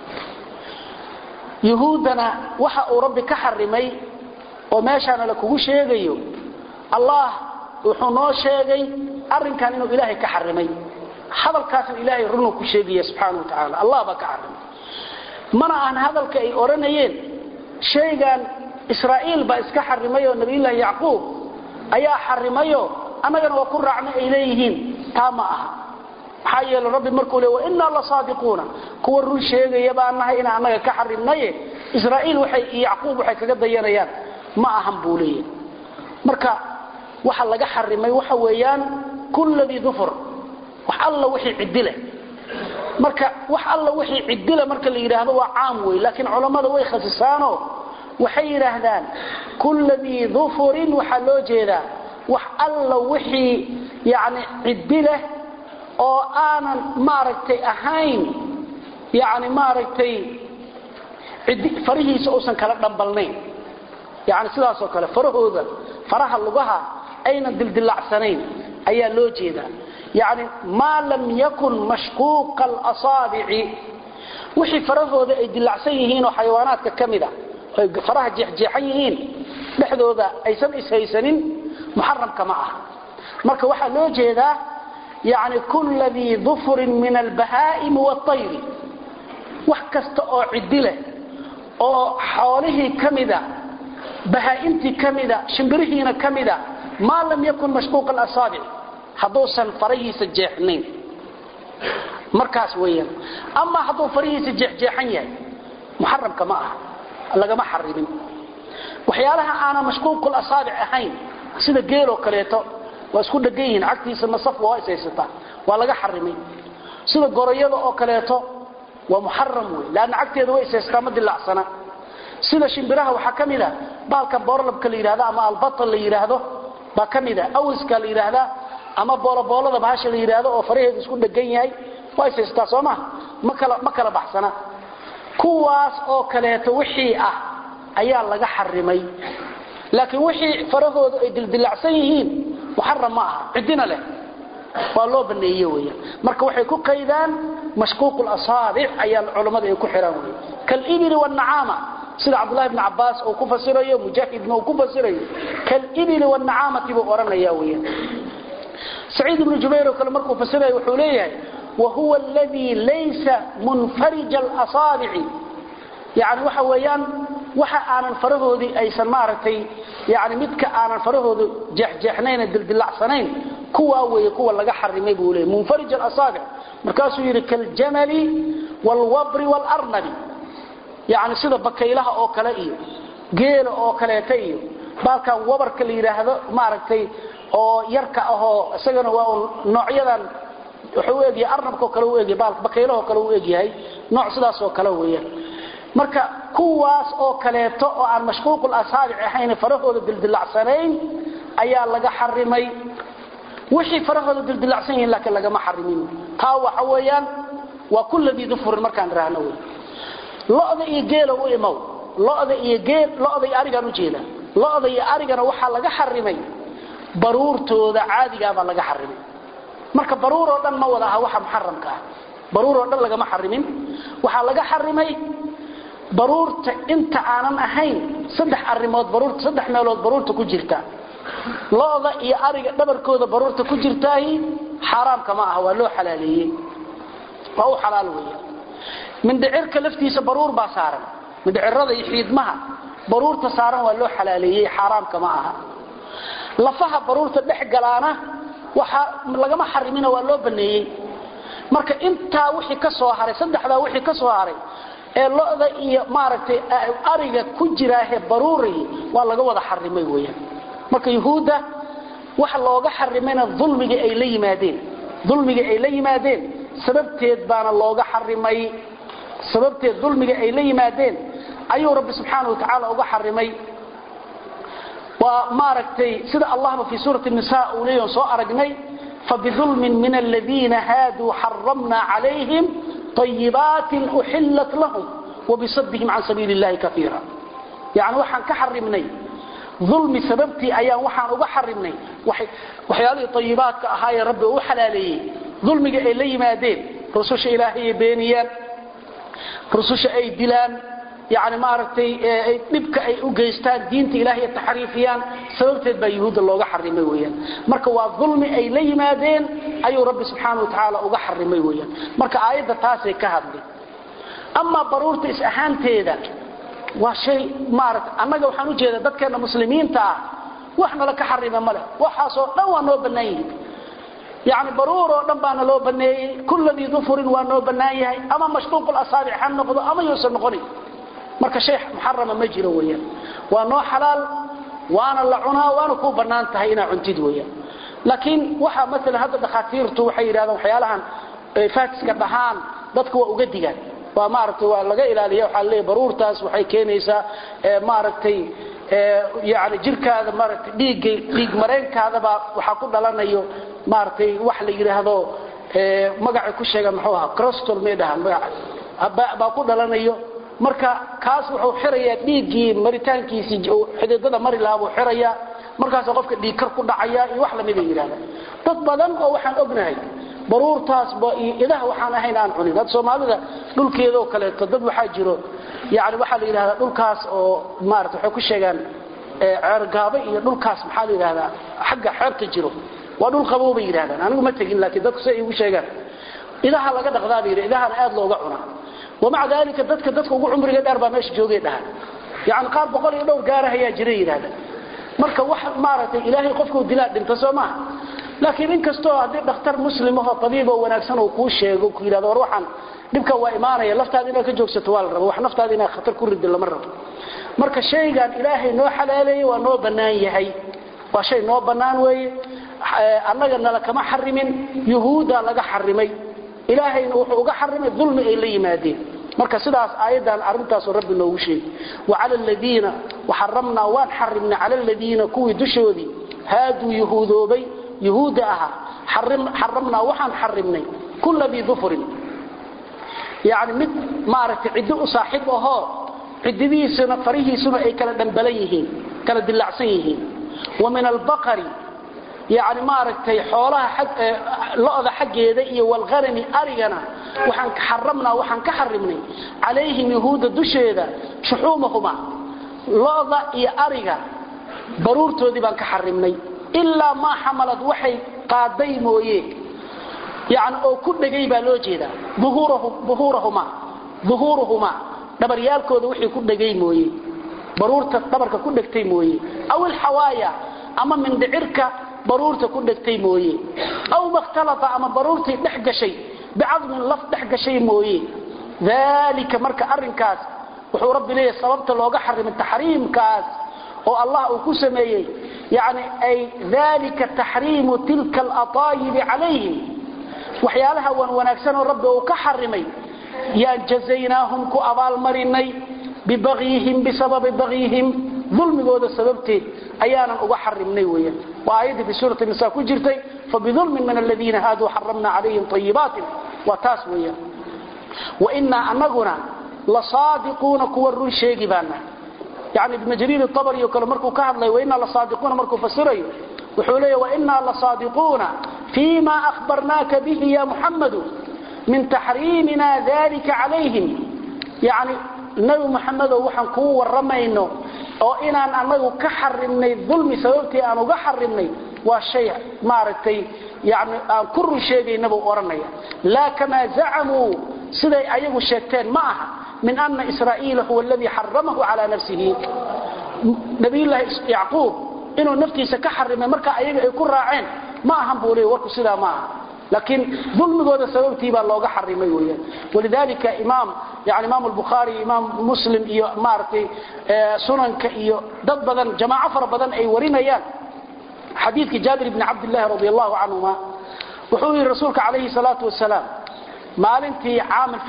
yuhuuddana waxa uu rabbi ka xarimay oo meeshaana la kugu sheegayo allah wuxuu noo sheegay arinkan inuu ilaahay ka xarimay hadalkaasna ilaahay runuu ku sheegaya subxaana wa tacaala allah baa ka xarimay mana ahan hadalka ay odhanayeen shaygan israa'iil baa iska xarimayoo nabiyullaahi yacquub ayaa xarimayo annagana waa ku raacna ay leeyihiin taa ma aha maxaa yeele rabbi markuu le wainaa la saadiquuna kuwa run sheegaya baan nahay inaan annaga ka xarimnaye israa'iil waxay iyo yacquub waxay kaga dayanayaan ma ahan buu leeyahay marka waxa laga xarimay waxa weeyaan kulladii dufur wax alla wixii cidile marka wax alla wixii cidile marka la yidhaahdo waa caam wey laakiin culammada way khasisaano waxay yidhaahdaan kulladii dufurin waxaa loo jeedaa wax alla wixii yani cidileh oo aanan maaragtay ahayn yani maaragtay farihiisa uusan kala dhambalnayn yani sidaasoo kale farahooda faraha lugaha aynan dildilacsanayn ayaa loo jeedaa yani maa lam yakun mashquuqa alasaabici wixii farahooda ay dilacsan yihiin oo xayawaanaadka ka mida oy faraha jeexjeexan yihiin dhexdooda aysan ishaysanin muxaramka ma ah marka waxaa loo jeedaa yani kulla dii dufurin min albahaa'imi waayri wax kasta oo cidi leh oo xoolihii ka mida bahaa'imtii ka mida shimbirihiina ka mida maa lam yakun mashquuqa alasaabic hadduusan farahiisa jeexnayn markaas weeyaan ama hadduu farihiisa jeexjeexan yahay muxaramka ma aha lagama xarimin waxyaalaha aanan mashquuqul asaabic ahayn sida geeloo kaleeto waa isku dhegan yihiin cagtiisa masafka waa ishaysataa waa laga xarimay sida goroyada oo kaleeto waa muxaram wey laanna cagteeda way ishaysataa ma dilaacsana sida shimbiraha waxaa ka mid a baalka boorlabka la yidhahdo ama albatal la yidhaahdo baa ka mid a awiska la yidhaahdaa ama booloboolada bahasha la yidhaahdo oo faraheedu isku dhegan yahay waa ishaysataa soo maha ma kala ma kala baxsana kuwaas oo kaleeto wixii ah ayaa laga xarimay laakiin wixii farahoodu ay dildilacsan yihiin muxaram ma aha cidina leh waa loo baneeye weeyaan marka waxay ku qaydaan mashquuq asaabic ayaa culammada ay ku xiraan wey kalibili wanacaama sida cabdullahi bni cabaas uu ku fasirayo mujaahidna uu ku fasirayo kalibili wanacaamati buu odhanaya weeyaan saciid ibnu jubayr oo kale markuu fasirayo wuxuu leeyahay wahuwa aladii laysa munfarija alasaabici yani waxa weeyaan waxa aanan farahoodii aysan maaragtay yani midka aanan farahoodu jeexjeexnayn dildilacsanayn kuwaa weeye kuwa laga xarimay buu leeyay munfarij alasaabic markaasuu yidhi kaljamali waalwabri waalarnabi yani sida bakaylaha oo kale iyo geela oo kaleeta iyo baalkan wabarka la yidhaahdo maaragtay oo yarka ahoo isagana waa noocyadan wuxuu u egyahay arnabkao kale u egyahay baalka bakaylahoo kale u egyahay nooc sidaasoo kale weeyaan marka kuwaas oo kaleeto oo aan mashquuqul asaabic ahayn farahooda dildilacsanayn ayaa laga xarimay wixii farahooda dildilacsan yihiin laakiin lagama xarimin taa waxa weeyaan waa kulladii dufurin markaan idhaahno wey lo'da iyo geela u imow lo'da iyo geel lo'da iyo arigaan u jeeda lo'da iyo arigana waxaa laga xarimay baruurtooda caadigaabaa laga xarimay marka baruur oo dhan ma wada aha waxa muxaramka ah baruur oo dhan lagama xarimin waxaa laga xarimay baruurta inta aanan ahayn saddex arimood baruurta saddex meelood baruurta ku jirta lo'da iyo ariga dhabarkooda baruurta ku jirtaahi xaaraamka ma aha waa loo xalaaleeyey waa u xalaal weeyaan mindhicirka laftiisa baruur baa saaran mindhicirada iyo xiidmaha baruurta saaran waa loo xalaaleeyey xaaraamka ma aha lafaha baruurta dhex galaana waxa lagama xarimina waa loo baneeyey marka intaa wixii ka soo haray saddexdaa wixii ka soo haray ee lo'da iyo maaragtay ariga ku jiraahe baruurihi waa laga wada xarimay weeyaan marka yuhuudda waxa looga xarimayna dulmigii ay la yimaadeen dulmigii ay la yimaadeen sababteed baana looga xarimay sababteed dulmiga ay la yimaadeen ayuu rabbi subxaanahu wa tacaala uga xarimay waa maaragtay sida allahba fii suurati nisa uu leeyahay soo aragnay fabidulmin min aladiina haaduu xaramna calayhim طayibaatin uxillat lahum wabisadihim can sabiili اllahi kaiira yani waxaan ka xarimnay ulmi sababtii ayaan waxaan uga xarimnay waxyaalihii ayibaadka ahaayee rabbi u xalaaleeyey dulmiga ay la yimaadeen rususha ilaahayay beeniyaan rususha ay dilaan yani maaragtay dhibka ay u geystaan diinta ilahay taxriifiyaan sababteed baa yuhuudda looga xarimay weyaan marka waa dulmi ay la yimaadeen ayuu rabbi subxaana wa tacaala uga xarimay weyaan marka aayadda taasay ka hadli amaa baruurta is ahaanteeda waa shay maarata annaga waxaan ujeeda dadkeena muslimiinta ah wax nala ka xarima male waxaasoo dhan waa noo bannaan yihin yani baruur oo dhan baana loo baneeyey kulladii dufurin waa noo bannaan yahay ama mashquuq asaabic ha noqdo ama yuusan noqonin marka shay muxarama ma jiro weyaan waa noo xalaal waana la cunaa waana kuu bannaan tahay inaa cuntid weyaan laakiin waxa maalan hadda dhakhaatiirtu waxay yidhahdaan waxyaalahan faatiska dhahaan dadka waa uga digaan waa maaragtay waa laga ilaaliya waxaa leeyahay baruurtaas waxay keenaysaa maaragtay yani jirkaada maaragtay dhiigga dhiig mareenkaadaba waxaa ku dhalanayo maaragtay wax la yidhaahdo magacay ku sheegaan muxuu ahaa crostol may dhahaan magaca baa ku dhalanayo marka kaas wuxuu xirayaa dhiiggii maritaankiisii xididada mari lahaa buu xirayaa markaasa qofka dhiigkar ku dhacaya iyo wax lamida yidhahda dad badan oo waxaan ognahay baruurtaasba iyo idaha waxaan ahayn aan cunin had soomaalida dhulkeedaoo kaleeto dad waxaa jiro yani waxaa la yidhahdaa dhulkaas oo maarata waxay ku sheegaan ceergaabo iyo dhulkaas maxaa la yidhahdaa xagga xeebta jiro waa dhul qabow bay yidhahdaan anigu ma tegin laakiin dadku say igu sheegaan idaha laga dhaqdaa bay yidhi idahana aad looga cunaa wamaca daalika dadka dadka ugu cumriga dheer baa meesha joogay dhahan yani qaar boqol iyo dhowr gaarahayaa jira yidhahda marka wax maaragtay ilaahay qofkuu dilaa dhinta soo maaha laakiin inkastoo haddii dhakhtar muslimahoo tabiiboo wanaagsan uu kuu sheego ku yidhahdo war waxaan dhibka waa imaanaya laftaada inaad ka joogsato waa la raba wax naftaada inaad khatar ku rido lama rabo marka shaygan ilaahay noo xalaaleeyey waa noo bannaan yahay waa shay noo bannaan weeye annaga nala kama xarimin yuhuudda laga xarimay ilaahayna wuxuu uga xarimay dulmi ay la yimaadeen marka sidaas aayaddan arrintaasoo rabbi noogu sheegay wacala aladiina waxaramnaa waan xarimnay cala aladiina kuwii dushoodii haaduu yuhuudoobay yuhuudda ahaa xaramnaa waxaan xarimnay kulla dii dufurin yani mid maaragtay ciddi u saaxiib ahoo cididiisuna farihiisuna ay kala dhambalan yihiin kala dilacsan yihiin wa min albaqari yani maaragtay xoolaha lo'da xaggeeda iyo walghanami arigana waxaan xaramnaa waxaan ka xarimnay calayhim yahuudda dusheeda shuxuumahuma lo'da iyo ariga baruurtoodii baan ka xarimnay ilaa maa xamalad waxay qaaday mooye yani oo ku dhegay baa loo jeedaa uhuurahuma uhuuruhuma dhabaryaalkooda wixii ku dhegay mooye baruurta dhabarka ku dhegtay mooye aw ilxawaaya ama mindhicirka baruurta ku dhegtay mooye aw makhtalata ama baruurtii dhex gashay bicadmin laf dhex gashay mooye dalika marka arinkaas wuxuu rabbi leeyahay sababta looga xarimay taxriimkaas oo allah uu ku sameeyey yani ay dalika taxriimu tilka alaطaayibi calayhim waxyaalaha wan wanaagsanoo rabbi uu ka xarimay yaan jazaynaahum ku abaalmarinay bibagyihim bisababi bagyihim dulmigooda sababteed ayaanan uga xarimnay weyan waa aayaddii fi suurati nisa ku jirtay fabidulmin min aladiina haaduu xaramna calayhim ayibaatin waa taas weyan wainaa anaguna lasaadiquuna kuwa run sheegi baana yani ibn jariir abri o kale markuu ka hadlay wainaa lasaadiquuna markuu fasirayo wuxuu leeya wainaa lasaadiquuna fii ma ahbarnaaka bihi ya muxamadu min taxriimina dalika calayhim yani nabi muxamedow waxaan kuu waramayno oo inaan anagu ka xarimnay dulmi sababtii aan uga xarimnay waa shay maaragtay yani aan ku run sheegaynabuu odhanaya laa kamaa zacamuu siday ayagu sheegteen ma aha min ana israa'iila huwa aladii xaramahu calaa nafsihi nabiyullaahi yacquub inuu naftiisa ka xarimay marka ayaga ay ku raaceen ma ahan buu leey warku sidaa ma aha laakiin dulmigooda sababtii baa looga xarimay weyaan walidalika imaam yani imaam albukhaari imaam muslim iyo maaragtay sunanka iyo dad badan jamaaco fara badan ay warinayaan xadiidkii jaabir bni cabdillahi radi allahu canhuma wuxuu yidhi rasuulka calayhi salaatu wasalaam maalintii caami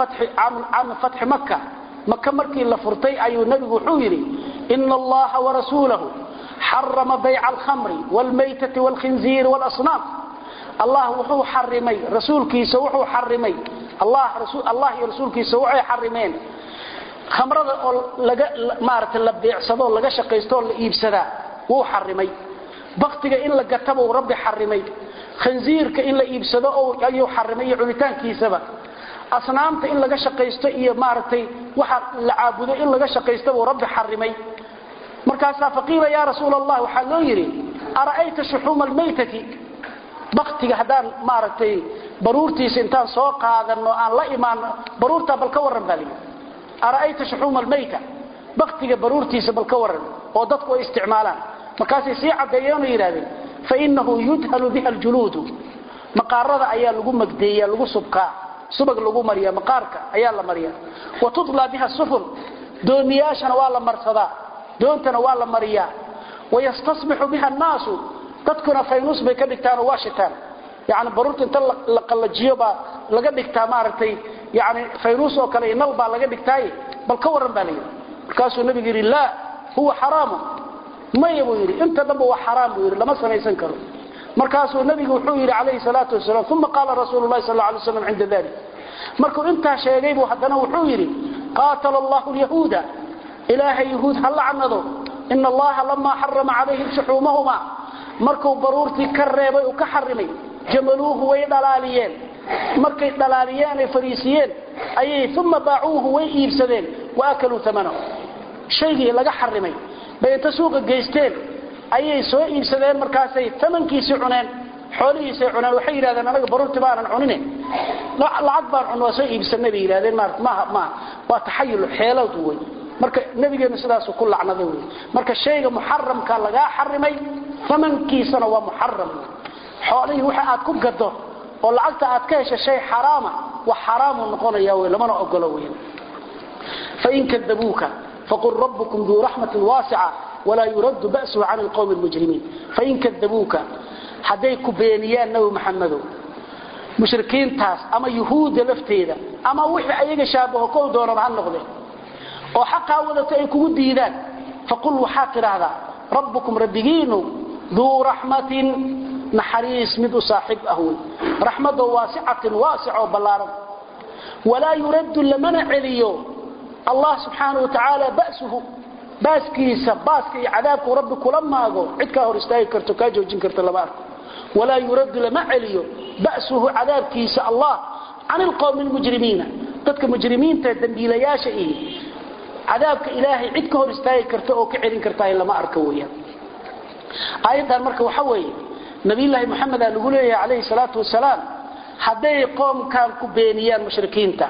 fatxi maka maka markii la furtay ayuu nebigu wuxuu yidhi ina allaha warasuulahu xarama bayca alkhamri wاlmaytati wاlkhinziiri wاlasnaam allah wuxuu xarimay rasuulkiisa wuxuu xarimay allah iyo rasuulkiisa waxay xarimeen khamrada oo laga maaragtay la beecsado laga shaqaysto oo la iibsadaa wuu xarimay baktiga in la gatabuu rabbi xarimay khanziirka in la iibsado ayuu xarimay iyo cunitaankiisaba asnaamta in laga shaqaysto iyo maaragtay waxa la caabudo in laga shaqaysto buu rabbi xarimay markaasaa faqiila yaa rasuul allah waxaa loo yidhi ara'ayta shuxuuma almaytati baktiga haddaan maaragtay baruurtiisa intaan soo qaadano aan la imaano baruurtaa bal ka warran baa layidhi ara'ayta shuxuuma almayta baktiga baruurtiisa bal ka warran oo dadku ay isticmaalaan markaasay sii caddeeyeen oo yidhahdeen fainahu yudhalu biha aljuluudu maqaarada ayaa lagu magdeeya lagu subkaa subag lagu mariya maqaarka ayaa la mariya wa tudlaa biha sufun doomiyaashana waa la marsadaa doontana waa la mariyaa wayastasbixu biha annaasu dadkuna faynus bay ka dhigtaan oo waa shitaan yani baruurta inta la qallajiyo baa laga dhigtaa maaragtay yani faynus oo kale nal baa laga dhigtaaye bal ka warran baa la yidhi markaasuu nabigu yidhi laa huwa xaraamu maya buu yidhi inta dhanba waa xaraam buu yidhi lama samaysan karo markaasuu nabigu wuxuu yidhi calayhi salaatu wasalaam uma qaala rasuulu lahi sal alay slam cinda dalik markuu intaa sheegay buu haddana wuxuu yidhi qaatala allahu lyahuuda ilaahay yahuud ha lacnado ina allaha lamaa xarama calayhim shuxuumahuma markuu baruurtii ka reebay uu ka xarimay jamaluuhu way dhalaaliyeen markay dhalaaliyeen ay fariisiyeen ayay uma baacuuhu way iibsadeen wa akaluu amanahu shaygii laga xarimay bay inta suuqa geysteen ayay soo iibsadeen markaasay amankiisii cuneen xoolihiisay cuneen waxay yidhahdeen anaga baruurti baanan cunine lacag baan cun waa soo iibsanay bay yidhahdeen maarata maaha maaha waa taxayul xeelad wey marka nabigeenu sidaasu ku lacnaday wey marka shayga muxaramka lagaa xarimay amankiisana waa muxaram xoolihii waxa aad ku gado oo lacagta aad ka hesha shay xaraama wax xaraamu noqonaya wey lamana ogolo weyn fain kadabuuka faqul rabbukum duu raxmatin waasica walaa yuraddu ba'suhu can alqowmi almujrimiin fain kadabuuka hadday ku beeniyaan nabi maxamedow mushrikiintaas ama yuhuudda lafteeda ama wixii ayaga shaabaho kow doonaba ha noqde oo xaqaa wadata ay kugu diidaan faqul waxaad tidhaahdaa rabbukum rabbigiinu duu raxmatin naxariis mid u saaxiib ah wey raxmadoo waasicatin waasicoo ballaaran walaa yuraddu lamana celiyo allah subxaana wa tacaala ba'suhu baaskiisa baaska iyo cadaabku rabbi kula maago cid kaa hor istaagi karto kaa joojin karto lama arko walaa yuraddu lama celiyo ba'suhu cadaabkiisa allah can ilqowmi lmujrimiina dadka mujrimiinta dembiilayaasha ihi cadaabka ilaahay cid ka hor istaagi karta oo ka celin kartaa lama arko weyaan aayaddan marka waxa weeye nabiyulaahi moxamedaa lagu leeyahay calayhi salaatu wasalaam hadday qoomkan ku beeniyaan mushrikiinta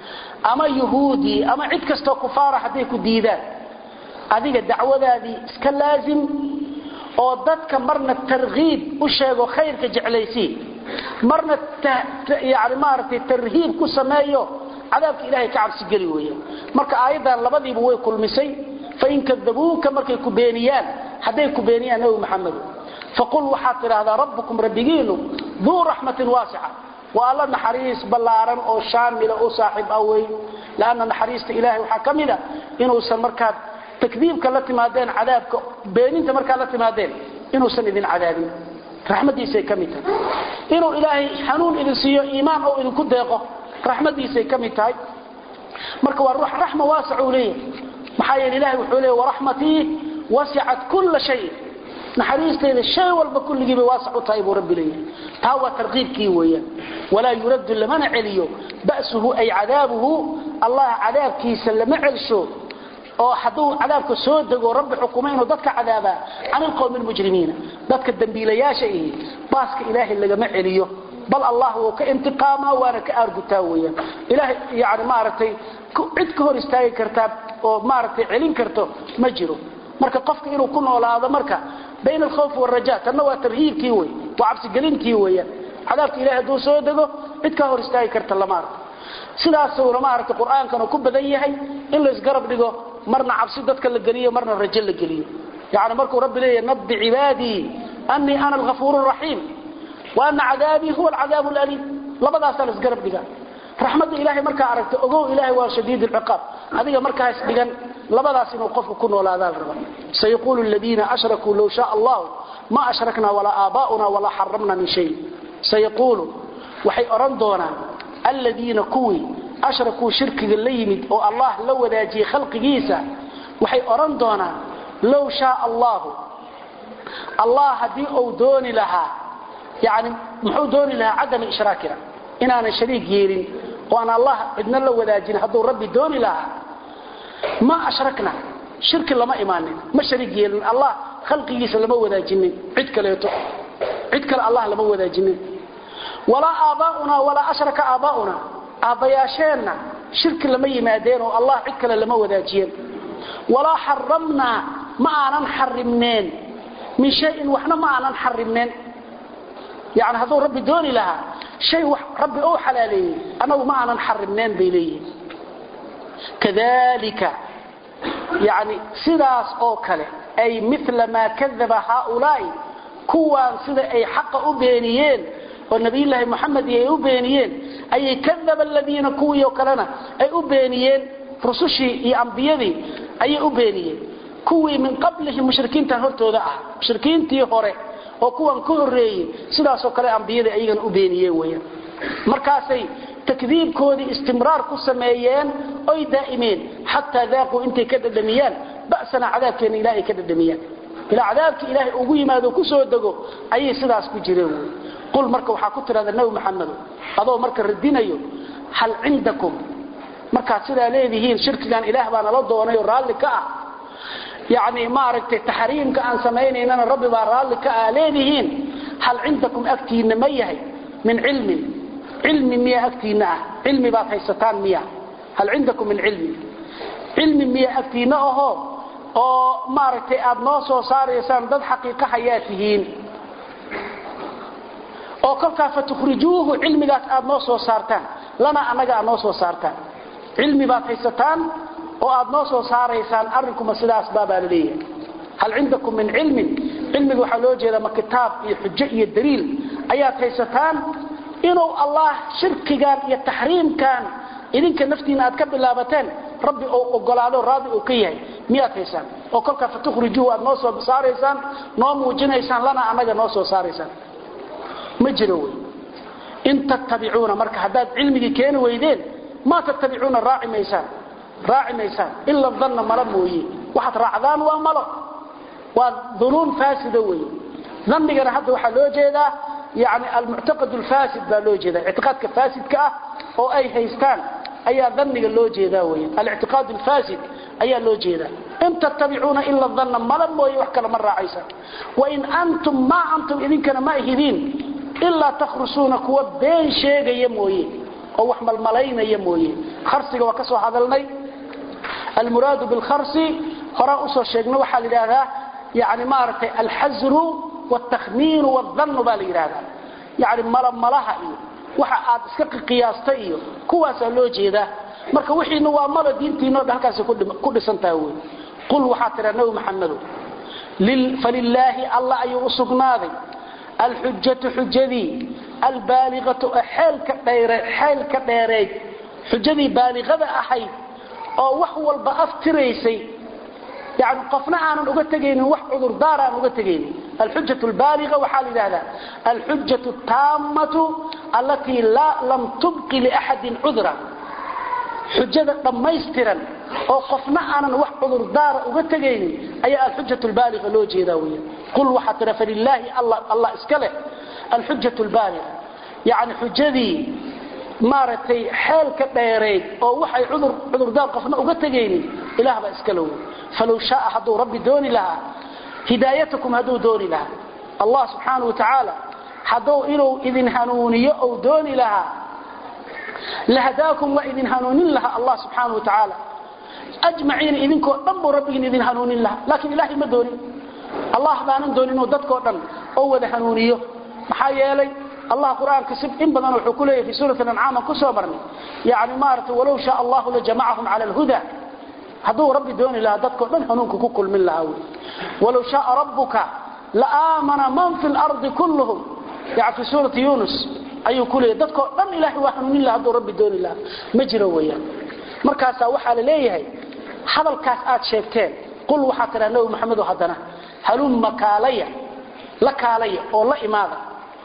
ama yuhuudii ama cid kastoo kufaara hadday ku diidaan adiga dacwadaadii iska laazim oo dadka marna tarhiib u sheego khayrka jeclaysii marna yani maaragtay tarhiib ku sameeyo cadaabka ilahay ka cabsi geli weeyaan marka aayaddan labadiiba way kulmisay fain kadabuuka markay ku beeniyaan hadday ku beeniyaan nabi maxamedo faqul waxaad tidhaahdaa rabbukum rabbigiinu duu raxmatin waasica waa alla naxariis ballaaran oo shaamila u saaxiib ah wey lanna naxariista ilahay waxaa ka mida inuusan markaad takdiibka la timaadeen cadaabka beeninta markaad la timaadeen inuusan idin cadaabin raxmadiisay ka mid tahay inuu ilaahay xanuun idin siiyo iimaan oo idinku deeqo raxmadiisay ka mid tahay marka waa ruux raxma waasic uu leeyahay maxaa yeele ilahay wuxuu leeyahy waraxmatii wasicat kulla shayin naxariistayda shay walba kulligiiba waasac u tahay buu rabbi leeyahay taa waa tarqiibkii weeyaan walaa yuraddu lamana celiyo ba'suhu ay cadaabuhu allah cadaabkiisa lama celsho oo hadduu cadaabka soo dego rabbi xukumo inuu dadka cadaabaa can ilqowmi lmujrimiina dadka dembiilayaasha ihi baaska ilaahay lagama celiyo bal allah wuu ka intiqaamaa waana ka aargutaa weyaan ilahay yani maaragtay cid ka hor istaagi kartaa oo maaragtay celin karto ma jiro marka qofka inuu ku noolaado marka bayna alkhawfi waraja tanna waa tarhiibkii wey waa cabsigelintii weeyaan cadaabka ilahay hadduu soo dego cid ka hor istaagi karta lama arko sidaasuna maaragtay qur-aankana ku badan yahay in laysgarab dhigo marna cabsi dadka la geliyo marna rajo la geliyo yani markuu rabbi leeyahy nabbi cibaadii anii ana alghafuur raxiim wa ana cadaabii huwa alcadaab laliim labadaasaa laisgarab dhiga raxmadda ilahay markaa aragta ogow ilahay waa shadiid lciqaab adiga markaas dhigan labadaas inuu qofka ku noolaadaa raba sayaqulu ladiina ashrakuu low shaa allahu ma ashrakna walaa aabaa'una walaa xaramna min shay sayaquulu waxay odhan doonaan aladiina kuwii ashrakuu shirkiga la yimid oo allah la wadaajiyey khalqigiisa waxay odhan doonaan low shaa allahu allah haddii uu dooni lahaa yani muxuu dooni lahaa cadama ishraakina inaanan shariik yeelin oo aan allah cidna la wadaajin hadduu rabbi dooni lahaa ma ashrakna shirki lama imaanin ma shariik yeelin allah khalqigiisa lama wadaajinin cid kaleeto cid kale allah lama wadaajinin walaa aabbaa'una walaa ashraka aabbaa'una aabbayaasheenna shirki lama yimaadeen oo allah cid kale lama wadaajiyeen walaa xaramnaa ma aanan xarimneen min shayin waxna ma aanan xarimneen yani hadduu rabbi dooni lahaa shay wax rabbi ou xalaaleeyey annagu ma aanan xarimneen bay leeyihin kadalika yani sidaas oo kale ay mila maa kadaba haaulaa'i kuwaan sida ay xaqa u beeniyeen oo nabiyulaahi moxamed ay u beeniyeen ayay kadaba aladiina kuwii oo kalena ay u beeniyeen rusushii iyo ambiyadii ayay u beeniyeen kuwii min qablihim mushrikiintan hortooda ah mushrikiintii hore oo kuwan ka horeeyey sidaasoo kale ambiyadii ayagana u beeniyeen weyaan markaasay takdiibkoodii istimraar ku sameeyeen oy daa'imeen xataa daaquu intay ka dhadhamiyaan ba'sana cadaabkeena ilahay ka dhadhamiyaan ilaa cadaabkii ilaahay ugu yimaado ku soo dego ayay sidaas ku jireen wey qul marka waxaa ku tidhahda nabi maxamedo adoo marka radinayo hal cindakum markaad sidaa leedihiin shirkigan ilaah baa nala doonay oo raalli ka ah yani maaragtay taxriimka aan samaynaynana rabbi baa raalli ka ah leedihiin hal cindakum agtiinna ma yahay min cilmin cilmi miya agtiinna ah cilmi baad haysataan miya hal cindakum min cilmi cilmi miya agtiinna ahoo oo maaragtay aad noo soo saaraysaan dad xaqiiqa hayaa tihiin oo kolkaa fatukhrijuuhu cilmigaas aad noo soo saartaan lana annaga aad noo soo saartaan cilmi baad haysataan oo aad noo soo saaraysaan arrinkuma sidaas baabaa la leeyahay hal cindakum min cilmin cilmiga waxaa loo jeedaa ma kitaab iyo xujo iyo daliil ayaad haysataan inuu allah shirkigan iyo taxriimkan idinka naftiina aad ka bilaabateen rabbi uu ogolaado raadi uu ka yahay miyaad haysaan oo kolkaa fatukhrijuuhu aad noo soo saaraysaan noo muujinaysaan lana annaga noo soo saaraysaan ma jiro wey in tattabicuuna marka haddaad cilmigii keeni weydeen maa tattabicuuna raaci maysaan raaci maysaan ila danna malo mooye waxaad raacdaan waa malo waa dunuun faasida weeye dannigana hadda waxaa loo jeedaa yani almuctaqad alfaasid baa loo jeeda ictiqaadka faasidka ah oo ay haystaan ayaa dhanniga loo jeedaa wey alictiqaad alfaasid ayaa loo jeedaa in tattabicuuna ila danna mala mooye wax kale ma raacaysaan wain antum maa antum idinkana ma ahidiin ilaa takhrusuuna kuwa been sheegaya mooye oo wax malmalaynaya mooye kharsiga waa ka soo hadalnay almuraadu bilkharsi horaan usoo sheegna waxaa la yidhaahdaa yani maaragtay alxasru wاtakhmiinu wاdhannu baa la yidhaahdaa yani malamalaha iyo waxa aad iska qiyaastay iyo kuwaasaa loo jeedaa marka wixiina waa malo diintiino halkaas ku dhisan tahay wey qul waxaa tiraa nabi maxamedo falilaahi allah ayuu u sugnaaday alxujatu xujadii albaaliqatu xeelka dheereed xujadii baaliqada ahayd oo wax walba aftiraysay yani qofna aanan uga tegaynin wax cudurdaar aan uga tegaynin alxuja lbaaliga waxaa la yidhahdaa alxuja taamatu allatii lam tubqi liaxadin cudra xujada dhammaystiran oo qofna aanan wax cudurdaara uga tegaynin ayaa alxuja lbaaliga loo jeedaa wey qul waxaa tira falilaahi allah iska leh alxuja lbaaliga yani xujadii maaragtay xeelka dheereyd oo waxay cudurdaar qofna uga tegaynin ilaah baa iska low falow shaaa hadduu rabbi dooni lahaa hidaayatakum hadduu dooni lahaa allah subxaana watacaala hadduu inuu idin hanuuniyo ou dooni lahaa lahadaakum waa idin hanuunin lahaa allah subxaana watacaala ajmaciina idinkoo dhan buu rabbigin idin hanuunin lahaa laakiin ilaahay ma doonin allah baanan doonin inuu dadkoo dhan oo wada hanuuniyo maxaa yeelay allah qur-aanka si in badan wuxuu ku leeyahy fi suurat ancaam aan ku soo marnay yani maaragtay walow shaa allahu lajamacahum cala alhuda hadduu rabbi dooni lahaa dadkao dhan hanuunka ku kulmin lahaa wy walow shaaa rabbuka laaamana man fi lardi kulluhum yani fi suurati yunus ayuu ku leeyahy dadkao dhan ilahay waa hanuunin laha hadduu rabbi dooni lahaa ma jiro weeyaan markaasaa waxaa la leeyahay hadalkaas aad sheegteen qul waxaa tidhaha nabi maxamedo haddana halumma kaalaya la kaalaya oo la imaada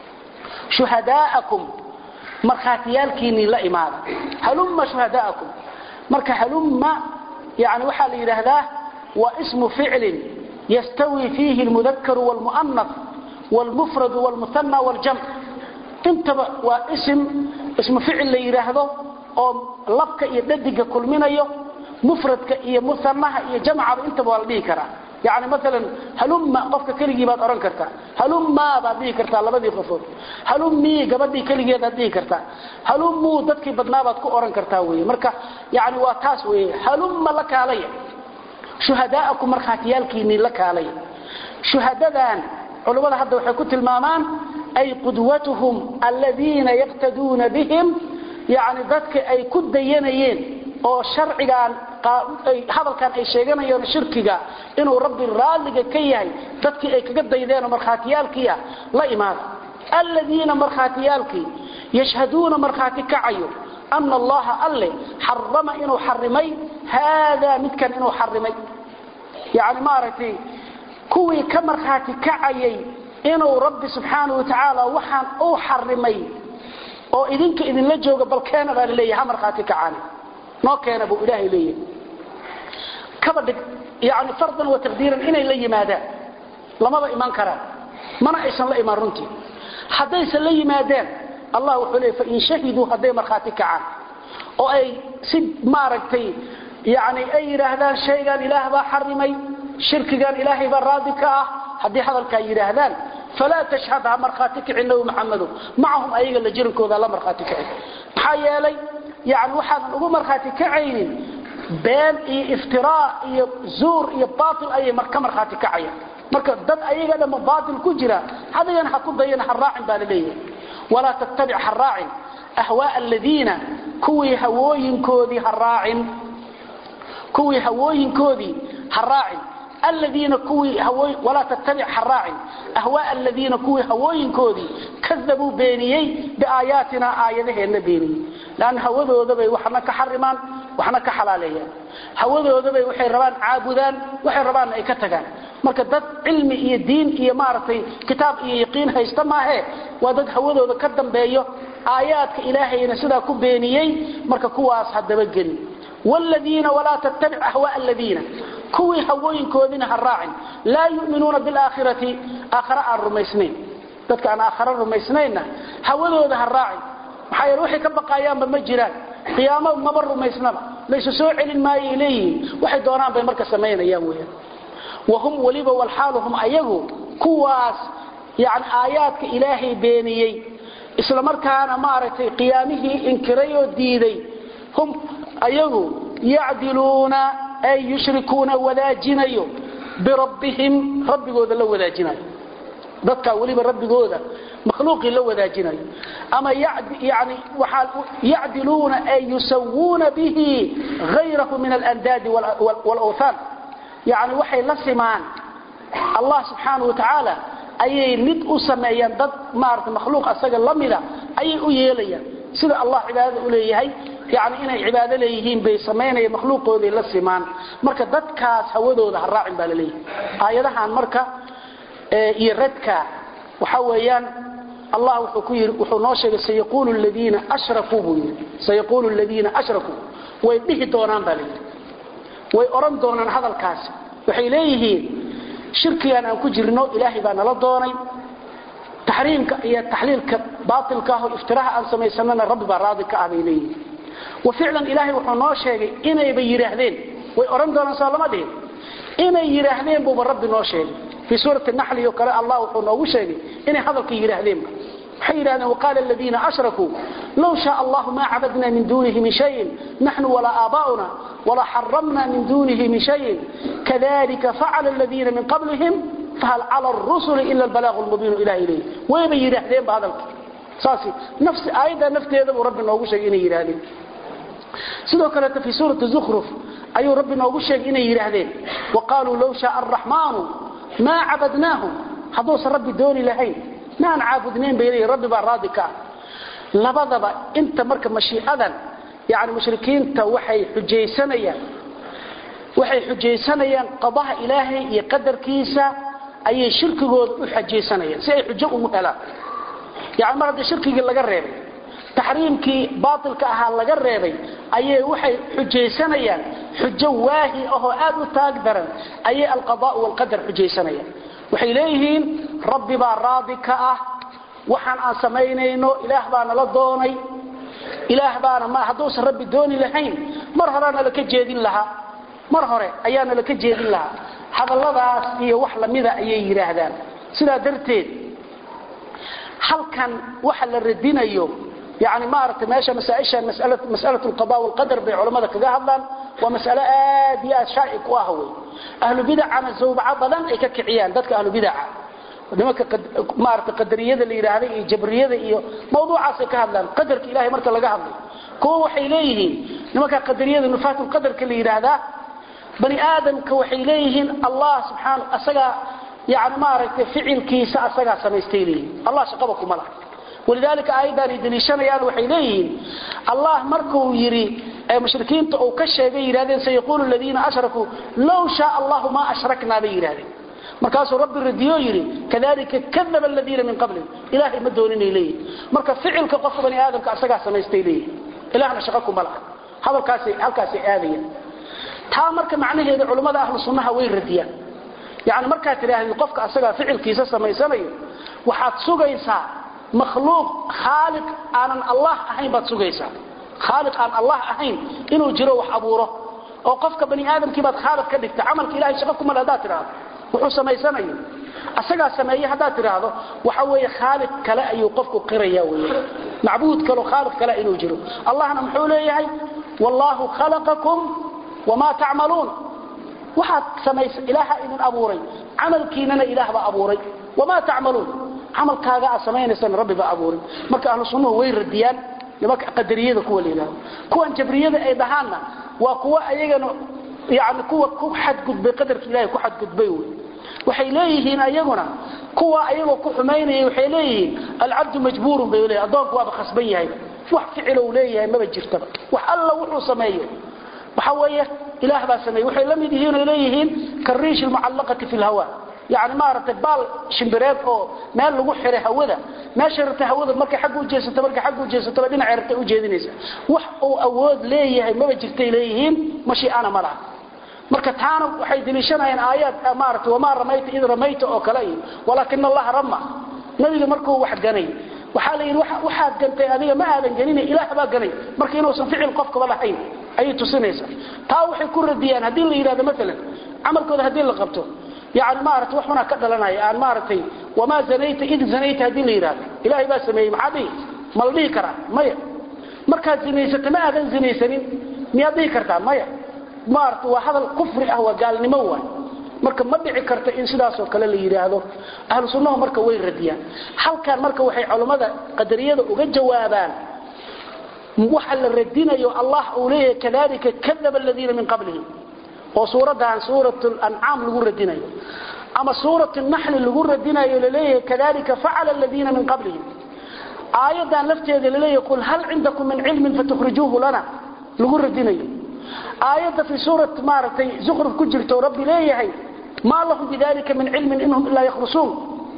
shuhadaa'akum markhaatiyaalkiinnii la imaada halumma shuhadaa'akum marka halumma yani waxaa la yidhaahdaa waa ismu ficlin yastawi fiihi almudakaru waalmu'anaf waalmufradu waalmuhanna waaljamc intaba waa isim ismu ficil la yidhaahdo oo labka iyo dhadiga kulminayo mufradka iyo muhanaha iyo jamcaba intaba waa la dhihi karaa yani maalan halumma qofka keligii baad odhan kartaa halumma baad dhihi kartaa labadii qofood halummii gabadhii keligeedaad dhihi kartaa halummuu dadkii badnaabaad ku odhan kartaa wey marka yani waa taas wey halumma la kaalaya shuhadaa'akum markhaatiyaalkiinnii la kaalaya shuhadadan culummada hadda waxay ku tilmaamaan ay qudwatuhum aladiina yaqtaduuna bihim yani dadka ay ku dayanayeen oo sharcigan hadalkan ay sheeganayeen shirkiga inuu rabbi raaliga ka yahay dadkii ay kaga daydeen oo markhaatiyaalkiia la imaada aladiina markhaatiyaalkii yashhaduuna markhaati kacayo ana allaha alle xarama inuu xarimay haadaa midkan inuu xarimay yani maaragtay kuwii ka markhaati kacayay inuu rabbi subxaana wa tacaala waxaan uu xarimay oo idinka idinla jooga bal keena baa laleeyahay ha markhaati kacaan noo keena buu ilaahay leeyahay kaba dhig yani fardan wa taqdiiran inay la yimaadaan lamaba iman karaan mana aysan la imaan runtii haddaysan la yimaadeen allah wuxuu leeyay fain shahiduu hadday markhaati kacaan oo ay si maaragtay yani ay yidhaahdaan shaygan ilaah baa xarimay shirkigan ilaahay baa raadi ka ah haddii hadalkaa yidhaahdaan falaa tashhad ha markhaati kicin nabi maxamedo macahum ayaga la jirankooda la markhaati kicin maxaa yeelay yani waxaadan ugu markhaati kacaynin been iyo iftiraa iyo zuur iyo baatil ayay ka markhaati kacayaan marka dad ayaga dhamma baatil ku jira adigana ha ku dayana ha raacin baa la leeyahay walaa tattabic ha raacin ahwaaa aladiina kuwii hawooyinkoodii ha raacin kuwii hawooyinkoodii ha raacin الذين كوي هوي ولا تتبع حراع أهواء الذين كوي هوين كودي كذبوا بينيي بآياتنا آياته النبيني لأن هوذو ذبي وحنا كحرمان وحنا كحلاليا هوذو ذبي وحي ربان عابدان وحي ربان أي كتغان marka dad cilmi iyo diin iyo maartay kitaab iyo yaqiin haysta maahe waa dad hawadooda ka dambeeyo aayaadka ilaahayna sidaa ku beeniyey marka kuwaas hadaba gelin والذين ولا تتبع أهواء الذين كوي هوين كودين هالراعن لا يؤمنون بالآخرة آخراء الرميسنين ذاتك أنا آخراء الرميسنين هودوا ذا هالراعن محايا روحي كبقى أيام بمجران قيامة مبر رميسنا ليس سوء ما إليه وحي دوران بمركز سمين أيام ويا وهم وليبا والحالهم أيغو كواس يعني آياتك إلهي بينيي إسلام مركانا مارتي قيامه إنكريو ديدي هم ayagu yacdiluuna ay yushrikuuna wadaajinayo birabbihim rabbigooda la wadaajinayo dadkaa weliba rabbigooda makhluuqii la wadaajinayo ama yani waxaa yacdiluuna ay yusawuuna bihi hayrahu min alandaadi waalawthaan yani waxay la simaan allah subxaanahu wa tacaala ayay mid u sameeyaan dad maarata makhluuq asaga la mida ayay u yeelayaan sida allah cibaadada u leeyahay yani inay cibaado leeyihiin bay samaynaya makhluuqoodii la simaan marka dadkaas hawadooda ha raacin baa laleeyahay aayadahan marka iyo radka waxa weeyaan allah wuxuu ku yiri wuxuu noo sheegay sayaqulu alladina ashrakuu buu yiri sayaqulu alladina ashrakuu way dhihi doonaan baa leeyahay way oran doonaan hadalkaas waxay leeyihiin shirkigan aan ku jirno ilaahay baa nala doonay taxriimka iyo taxliilka baatilka ah oo iftiraha aan samaysanana rabbi baa raadi ka ah bay leeyihiin وفعلا إلهي وحنو شيغي إني بيراهدين ويقرن دون صلى الله عليه إني يراهدين بو رب نو شيغي في سورة النحل يقرأ الله وحنو شيغي إني حضرك يراهدين حيران وقال الذين أشركوا لو شاء الله ما عبدنا من دونه من شيء نحن ولا آباؤنا ولا حرمنا من دونه من شيء كذلك فعل الذين من قبلهم فهل على الرسل إلا البلاغ المبين إلى إليه ويبي يراهدين بهذا الكلام ساسي نفس آيدا نفتيذا ورب نوغو شيغي إني يراهدين sidoo kale fi suurati zukhruf ayuu rabbi noogu sheegay inay yiraahdeen waqaaluu law shaa arrahmaanu maa cabadnaahum hadduusan rabbi dooni lahayn maan caabudnayn bay leeyihin rabbi baa raadi ka ah labadaba inta marka mashiicadan yani mushrikiinta waxay xujaysanayaan waxay xujaysanayaan qadaha ilaahay iyo qadarkiisa ayay shirkigooda u xajaysanayaan si ay xujo ugu helaan yani mar haddii shirkigii laga reebay taxriimkii baatilka ahaa laga reebay ayay waxay xujaysanayaan xujo waahi ahoo aad u taag daran ayay alqadaa walqadar xujaysanayaan waxay leeyihiin rabbi baa raadi ka ah waxaan aan samaynayno ilaah baa nala doonay ilaah baana ma hadduusan rabbi dooni lahayn mar horaa nala ka jeedin lahaa mar hore ayaa nala ka jeedin lahaa hadalladaas iyo wax lamida ayay yidhaahdaan sidaa darteed halkan waxa la radinayo يعني ما أردت ماشى مسائشة مسألة, مسألة القضاء والقدر بين علماء كذا هذا ومسألة آدية شائك وهوي أهل بدع عن الزوبعة بدن أي كعيان ذاتك أهل بدع nimanka maarata qadariyada la yiraahday iyo jabriyada iyo mawduucaas ka hadlaan qadarka ilaahay marka laga hadlay kuwa waxay leeyihiin nimanka qadariyada nufaatul qadarka la yiraahdaa bani aadamka waxay leeyihiin allah subhanahu asaga yaani maarata ficilkiisa asaga samaystay leeyihiin allah shaqaba kuma laha ولذلك ايضا يدليشنيان waxay leeyihiin Allah markuu yiri ay mushrikiinta oo ka sheegay yiraahdeen sayqulu alladina ashraku law sha Allah ma ashrakna bi yiraahdeen markaasuu rabbi radiyo yiri kadalika kadaba alladina min qabli ilaahi ma doonin ilayhi marka ficilka qof bani aadamka asaga samaystay ilayhi ilaahna shaqo kuma laha hadalkaasi halkaasi aadaya taa marka macnaheedu culimada ahlu sunnaha way radiyaan yaani marka tiraahdo qofka asaga ficilkiisa samaysanayo waxaad sugaysaa مخلوق خالق aan Allah ahayn baad sugaysaa خالق aan Allah ahayn inuu jiro wax abuuro oo qofka bani aadamkii baad khaalid ka dhigta amalka ilaahay shaqo kuma laha tiraahdo wuxuu sameysanayo asaga sameeyay hada tiraahdo waxa weeye khaalid kale ayuu qofku qiraya weeye macbuud kale khaalid kale inuu jiro allahna muxuu leeyahay wallahu khalaqakum wama ta'malun waxaad sameysay ilaaha idin abuuray amalkiinana ilaah ba abuuray wama ta'malun camalkaaga aad samaynaysan rabbi baa abuurin marka ahlu sunnuhu way radiyaan nimanka qadariyada kuwa la yidhahdo kuwan jabriyada ay dhahaanna waa kuwa ayagana yani kuwa ku xadgudbay qadarka ilahay ku xadgudbay wey waxay leeyihiin ayaguna kuwa ayagoo ku xumaynaya waxay leeyihiin alcabdu majbuurun bay leeyihin addoonku waaba khasban yahay wax ficilou leeyahay maba jirtaba wax alla wuxuu sameeyo waxa weeye ilaah baa sameeyey waxay la mid yihiin ay leeyihiin kariish almucallaqati fi lhawa yani maaragtay baal shimbireed oo meel lagu xiray hawada meesha rabtay hawada markay xagga u jeesato markay xagga u jeesataba dhinacay rabtay u jeedinaysa wax uu awood leeyahay maba jirtay leeyihiin mashiicana ma laha marka taana waxay daliishanayaan aayaad maaragtay wamaa ramayta id ramayta oo kale iyo walaakina allaha rama nabiga markuu wax ganay waxaa la yidhi waxaad gantay adiga ma aadan ganina ilaah baa ganay marka inuusan ficil qofkaba lahayn ayay tusinaysaa taa waxay ku radiyaan haddii la yidhahdo maalan camalkooda haddii la qabto yani maarata wax xunaa ka dhalanaya aan maaragtay wamaa zanayta id zanayta haddii la yidhahdo ilaahay baa sameeyey maxaa dhihi ma la dhihi karaa maya markaad zinaysata ma aadan zinaysanin miyaad dhihi kartaa maya maarata waa hadal kufri ah waa gaalnimo waay marka ma dhici karto in sidaasoo kale la yidhaahdo ahlu sunnahu marka way radiyaan halkan marka waxay culammada qadariyada uga jawaabaan waxa la radinayo allah uu leeyahay kadalika kadaba aladiina min qablihim oo suuraddan suurat lancaam lagu radinayo ama suurat naxli lagu radinayo laleeyahay kadalika facala aladiina min qablihim aayaddan lafteeda laleeyahay qul hal cindakum min cilmin fatukhrijuuhu lana lagu radinayo aayadda fii suurat maaragtay zukruf ku jirto rabbi leeyahay maa lahum bidalika min cilmin inhum ilaa yakhrusuun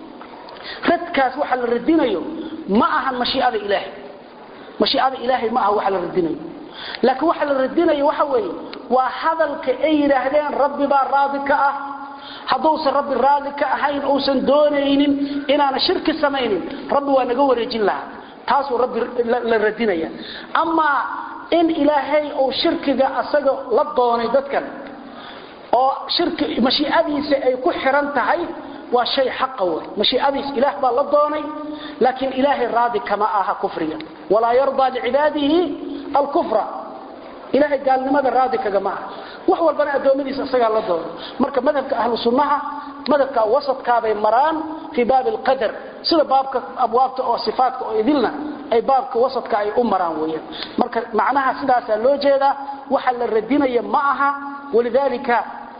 radkaas waxa la radinayo ma ahan mashiicada ilaahay mashiicada ilaahay ma aha waxa la radinayo laakiin waxa la radinayo waxa weeye waa hadalka ay yidhaahdeen rabbi baa raadi ka ah hadduusan rabbi raali ka ahayn uusan doonaynin inaana shirki samaynin rabbi waa naga wareejin lahaa taasuu rabbi la radinaya amaa in ilaahay uu shirkiga asaga la doonay dadkan oo shirki mashiicadiisa ay ku xiran tahay waa shay xaqa wey mashiicadiis ilaah baa la doonay laakiin ilaahay raadi kama aha kufriga walaa yardaa licibaadihi alkufra ilahay gaalnimada raadi kagama aha wax walbana addoommadiisa isagaa la doono marka madhabka ahlu sunnaha madhabka wasadkaabay maraan fii baabi alqadar sida baabka abwaabta oo sifaatka oo idilna ay baabka wasadka ay u maraan weeyaan marka macnaha sidaasaa loo jeedaa waxa la radinaya ma aha walidaalika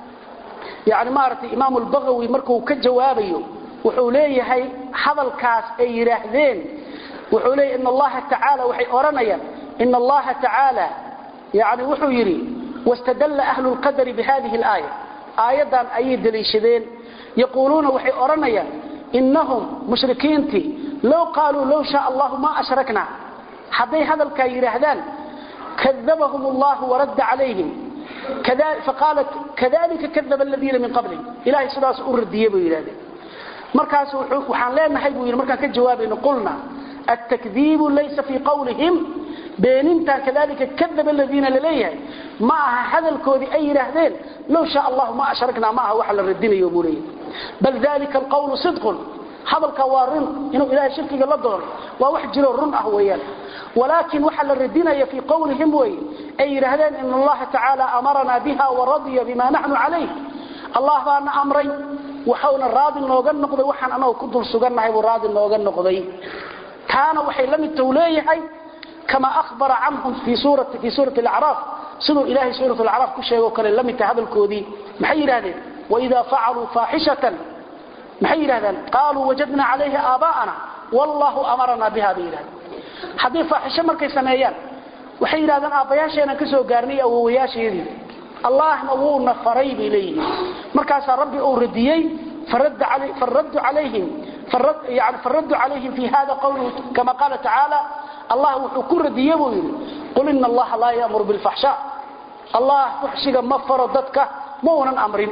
yani maaragtay imaamu albagawi markuu ka jawaabayo wuxuu leeyahay hadalkaas ay yidhaahdeen wuxuu leeyahy in allaha tacaala waxay odhanayaan in allaha tacaala yani wuxuu yidhi wastadalla ahlu lqadari bihadihi alaaya aayaddan ayay daliishadeen yaquuluuna waxay odhanayaan inahum mushrikiintii low qaaluu low shaa allahu ma ashrakna hadday hadalkaa yidhaahdaan kadabahum allahu waradda calayhim faqaalat kadalika kadaba aladiina min qablihim ilahay sidaas u radiyey buu yidhahdeen markaas waxaan leenahay buu yidhi markaan ka jawaabayno qulna التكذيب ليس في قولهم بيننتا كذلك كذب الذين لليه ما هذا الكودي أي رهدين لو شاء الله ما أشركنا معه وحل الردين يقولي بل ذلك القول صدق هذا الكوارن إنه إله شركي قال الدور ووحجر الرن أهويا ولكن وحل الردين في قولهم وي أي رهدين إن الله تعالى أمرنا بها ورضي بما نحن عليه الله بأنا أمري وحونا الراضي نوغن نقضي وحن أنا كنت سقنا هاي الراضي نوغن نقضي كان وحي لم توليه كما أخبر عنهم في سورة في سورة الأعراف سنوا إلهي سورة الأعراف كل شيء وكان لم هذا الكودي محير هذا وإذا فعلوا فاحشة محير هذا قالوا وجدنا عليه آباءنا والله أمرنا بها بإله حديث فاحشة مركي سميان وحير هذا آباياشينا كسو قارني أو وياشي الله نوونا فريب إليه مركز ربي أورديي فرد, علي فرد عليهم فرد يعني فرد عليهم في هذا قوله كما قال تعالى الله وحكر ديبه قل إن الله لا يأمر بالفحشاء الله فحشق ما فرضتك مونا أمر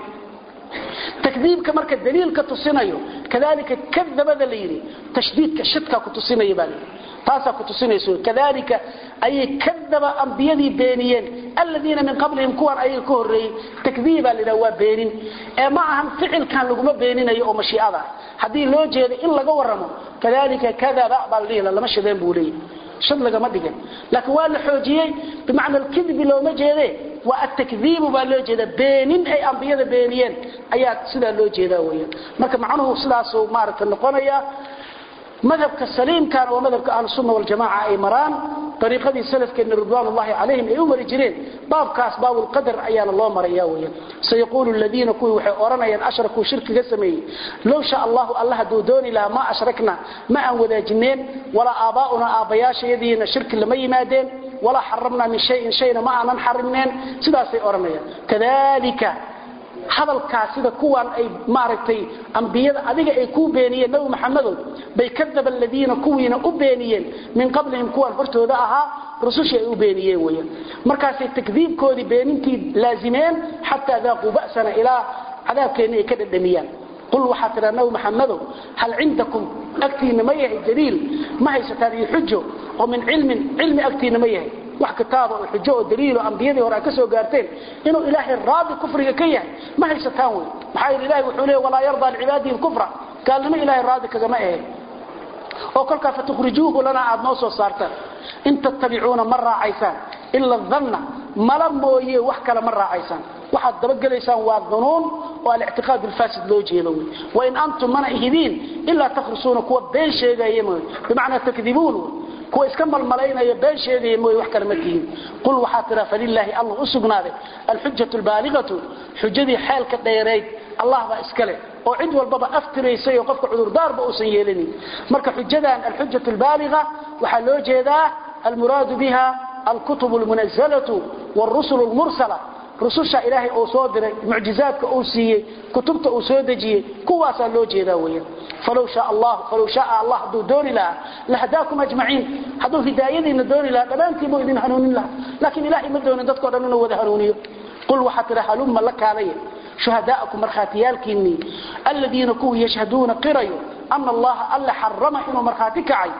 تكذيبك مركز دليل كتصينيو كذلك كذب ذليل تشديدك شدك كتصينيو بالي تاسا كتصينيو كذلك أي كذب أنبيذي بينيين الذين من قبلهم كوان أي كهري تكذيبا لنوا بينين معهم فعل كان لقم بينين أي مشيئة haddii loo jeedo in laga waramo kadalika kadaba baa ladhihi lama shadeen buu leeyahy shad lagama dhigan laakiin waa la xoojiyey bimacna alkidbi looma jeede waa atakdiibu baa loo jeeda beenin ay ambiyada beeniyeen ayaa sidaa loo jeedaa weyaan marka macnuhu sidaasuu maaragta noqonaya madhabka saliimkana waa madhabka ahlusunna waljamaca ay maraan ariiqadii salafkeenna ridwaanullahi calayhim ay u mari jireen baabkaas baabulqadar ayaana loo maraya weyan sayaquulu ladiina kuwii waxay odhanayaan ashrakuu shirkiga sameeyey low sha allahu alla hadduu dooni lahaa ma ashrakna ma aan wadaajineen walaa aabbaa'una aabbayaashayadiina shirki lama yimaadeen walaa xaramnaa min shayin shayna ma aanan xarimneen sidaasay odhanayaan kadalika hadalkaas sida kuwan ay maaragtay ambiyada adiga ay ku beeniyeen nabi maxamedow bay kadaba aladiina kuwiina u beeniyeen min qablihim kuwan hortooda ahaa rusushii ay u beeniyeen weeyaan markaasay takdiibkoodii beenintii laazimeen xataa daaquu ba'sana ilaa cadaabkeenna ay ka dhadhamiyaan qul waxaa tidhaa nabi maxamedow hal cindakum agtiinna ma yahay daliil ma haysataan iyo xujo oo min cilmin cilmi agtiinna ma yahay wax kitaaba oo xujo oo daliilo ambiyadii hore ka soo gaarteen inuu ilaahay raadi kufriga ka yahay ma haysataan wey maxaa yeele ilahay wuxuu leeyahy walaa yardaa licibaadihi lkufra gaalnimo ilaahay raadi kagama ahayn oo kolkaa fatukhrijuuhu lana aad noo soo saartaan in tattabicuuna ma raacaysaan ila danna mala mooye wax kale ma raacaysaan waxaad dabagelaysaan waa dunuun oo alictiqaad alfaasid loo jeedo wey wain antum mana ihidiin ilaa takhrusuuna kuwa been sheegaya mooye bimacnaa takdibuun wey kuwa iska malmalaynaya been sheegaya mooye wax kale ma tihiin qul waxaa tiraa falilaahi allah u sugnaaday alxujatu albaaligatu xujadii xeelka dheerayd allah baa iska leh oo cid walbaba aftiraysay oo qofka cudurdaarba uusan yeelanin marka xujadan alxujatu albaaliga waxaa loo jeedaa almuraadu biha alkutub almunazalatu wاlrusul اlmursala rususha ilaahay uu soo diray mucjizaadka uu siiyey kutubta uu soo dejiyey kuwaasaa loo jeedaa weeyaan falow shaa allah falow shaa allah hadduu dooni lahaa lahadaakum ajmaciin hadduu hidaayadiina dooni lahaa dhammaantiin buu idin hanuunin lahaa laakiin ilaahay ma doonin dadkao dhan inuu wada hanuuniyo qul waxaa tidha halumma la kaalaya shuhadaa'akum markhaatiyaalkiinnii aladiina kuwii yashhaduuna qirayo ana allaha alla xarama inuu markhaati kacay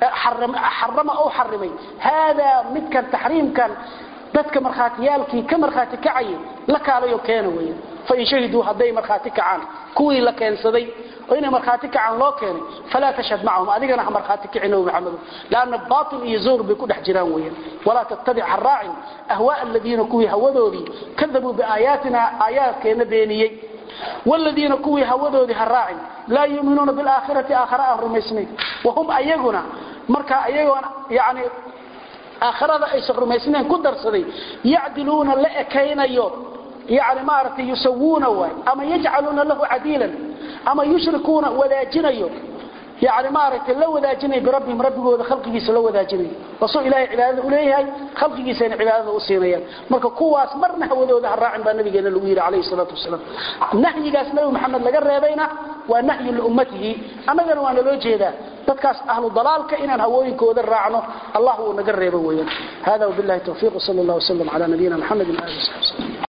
xarama ou xarimay haadaa midkan taxriimkan dadka markhaatiyaalkii ka markhaati kacayay la kaalayo keena weya fain shahiduu hadday markhaati kacaan kuwii la keensaday oo inay markhaati kacaan loo keenay falaa tashhad macahum adigana ha markhaati kici nabi maxamedo lanna baatil iyo zawr bay ku dhex jiraan weyan walaa tattabic ha raacin ahwaa aladiina kuwii hawadoodii kadabuu biaayaatina aayaadkeenna beeniyey wladiina kuwii hawadoodii ha raacin laa yuminuuna bilaakhirati aakhara aan rumaysnayn wahum ayaguna marka ayagoona yani aakhirada aysan rumaysnayn ku darsaday yacdiluuna la ekaynayo yani maaragtay yusawuuna waay ama yajcaluuna lahu cadiilan ama yushrikuuna wadaajinayo yani maaragtay la wadaajinayo birabbihim rabbigooda khalqigiisa la wadaajinayo wasuu ilaahay cibaadada uleeyahay khalqigiisayna cibaadada u siinayaan marka kuwaas marna hawadooda ha raacin baa nabigeena lagu yidhi calayhi salaatu wasalaam nahyigaas nabi maxamed laga reebayna waa nahyu liummatihi annagana waa naloo jeedaa dadkaas ahlu dalaalka inaan hawooyinkooda raacno allah uu naga reebo weeyaan hada wabillahi tawfiiq sal allah wasalam cala nabiyina maxamedin ali sabi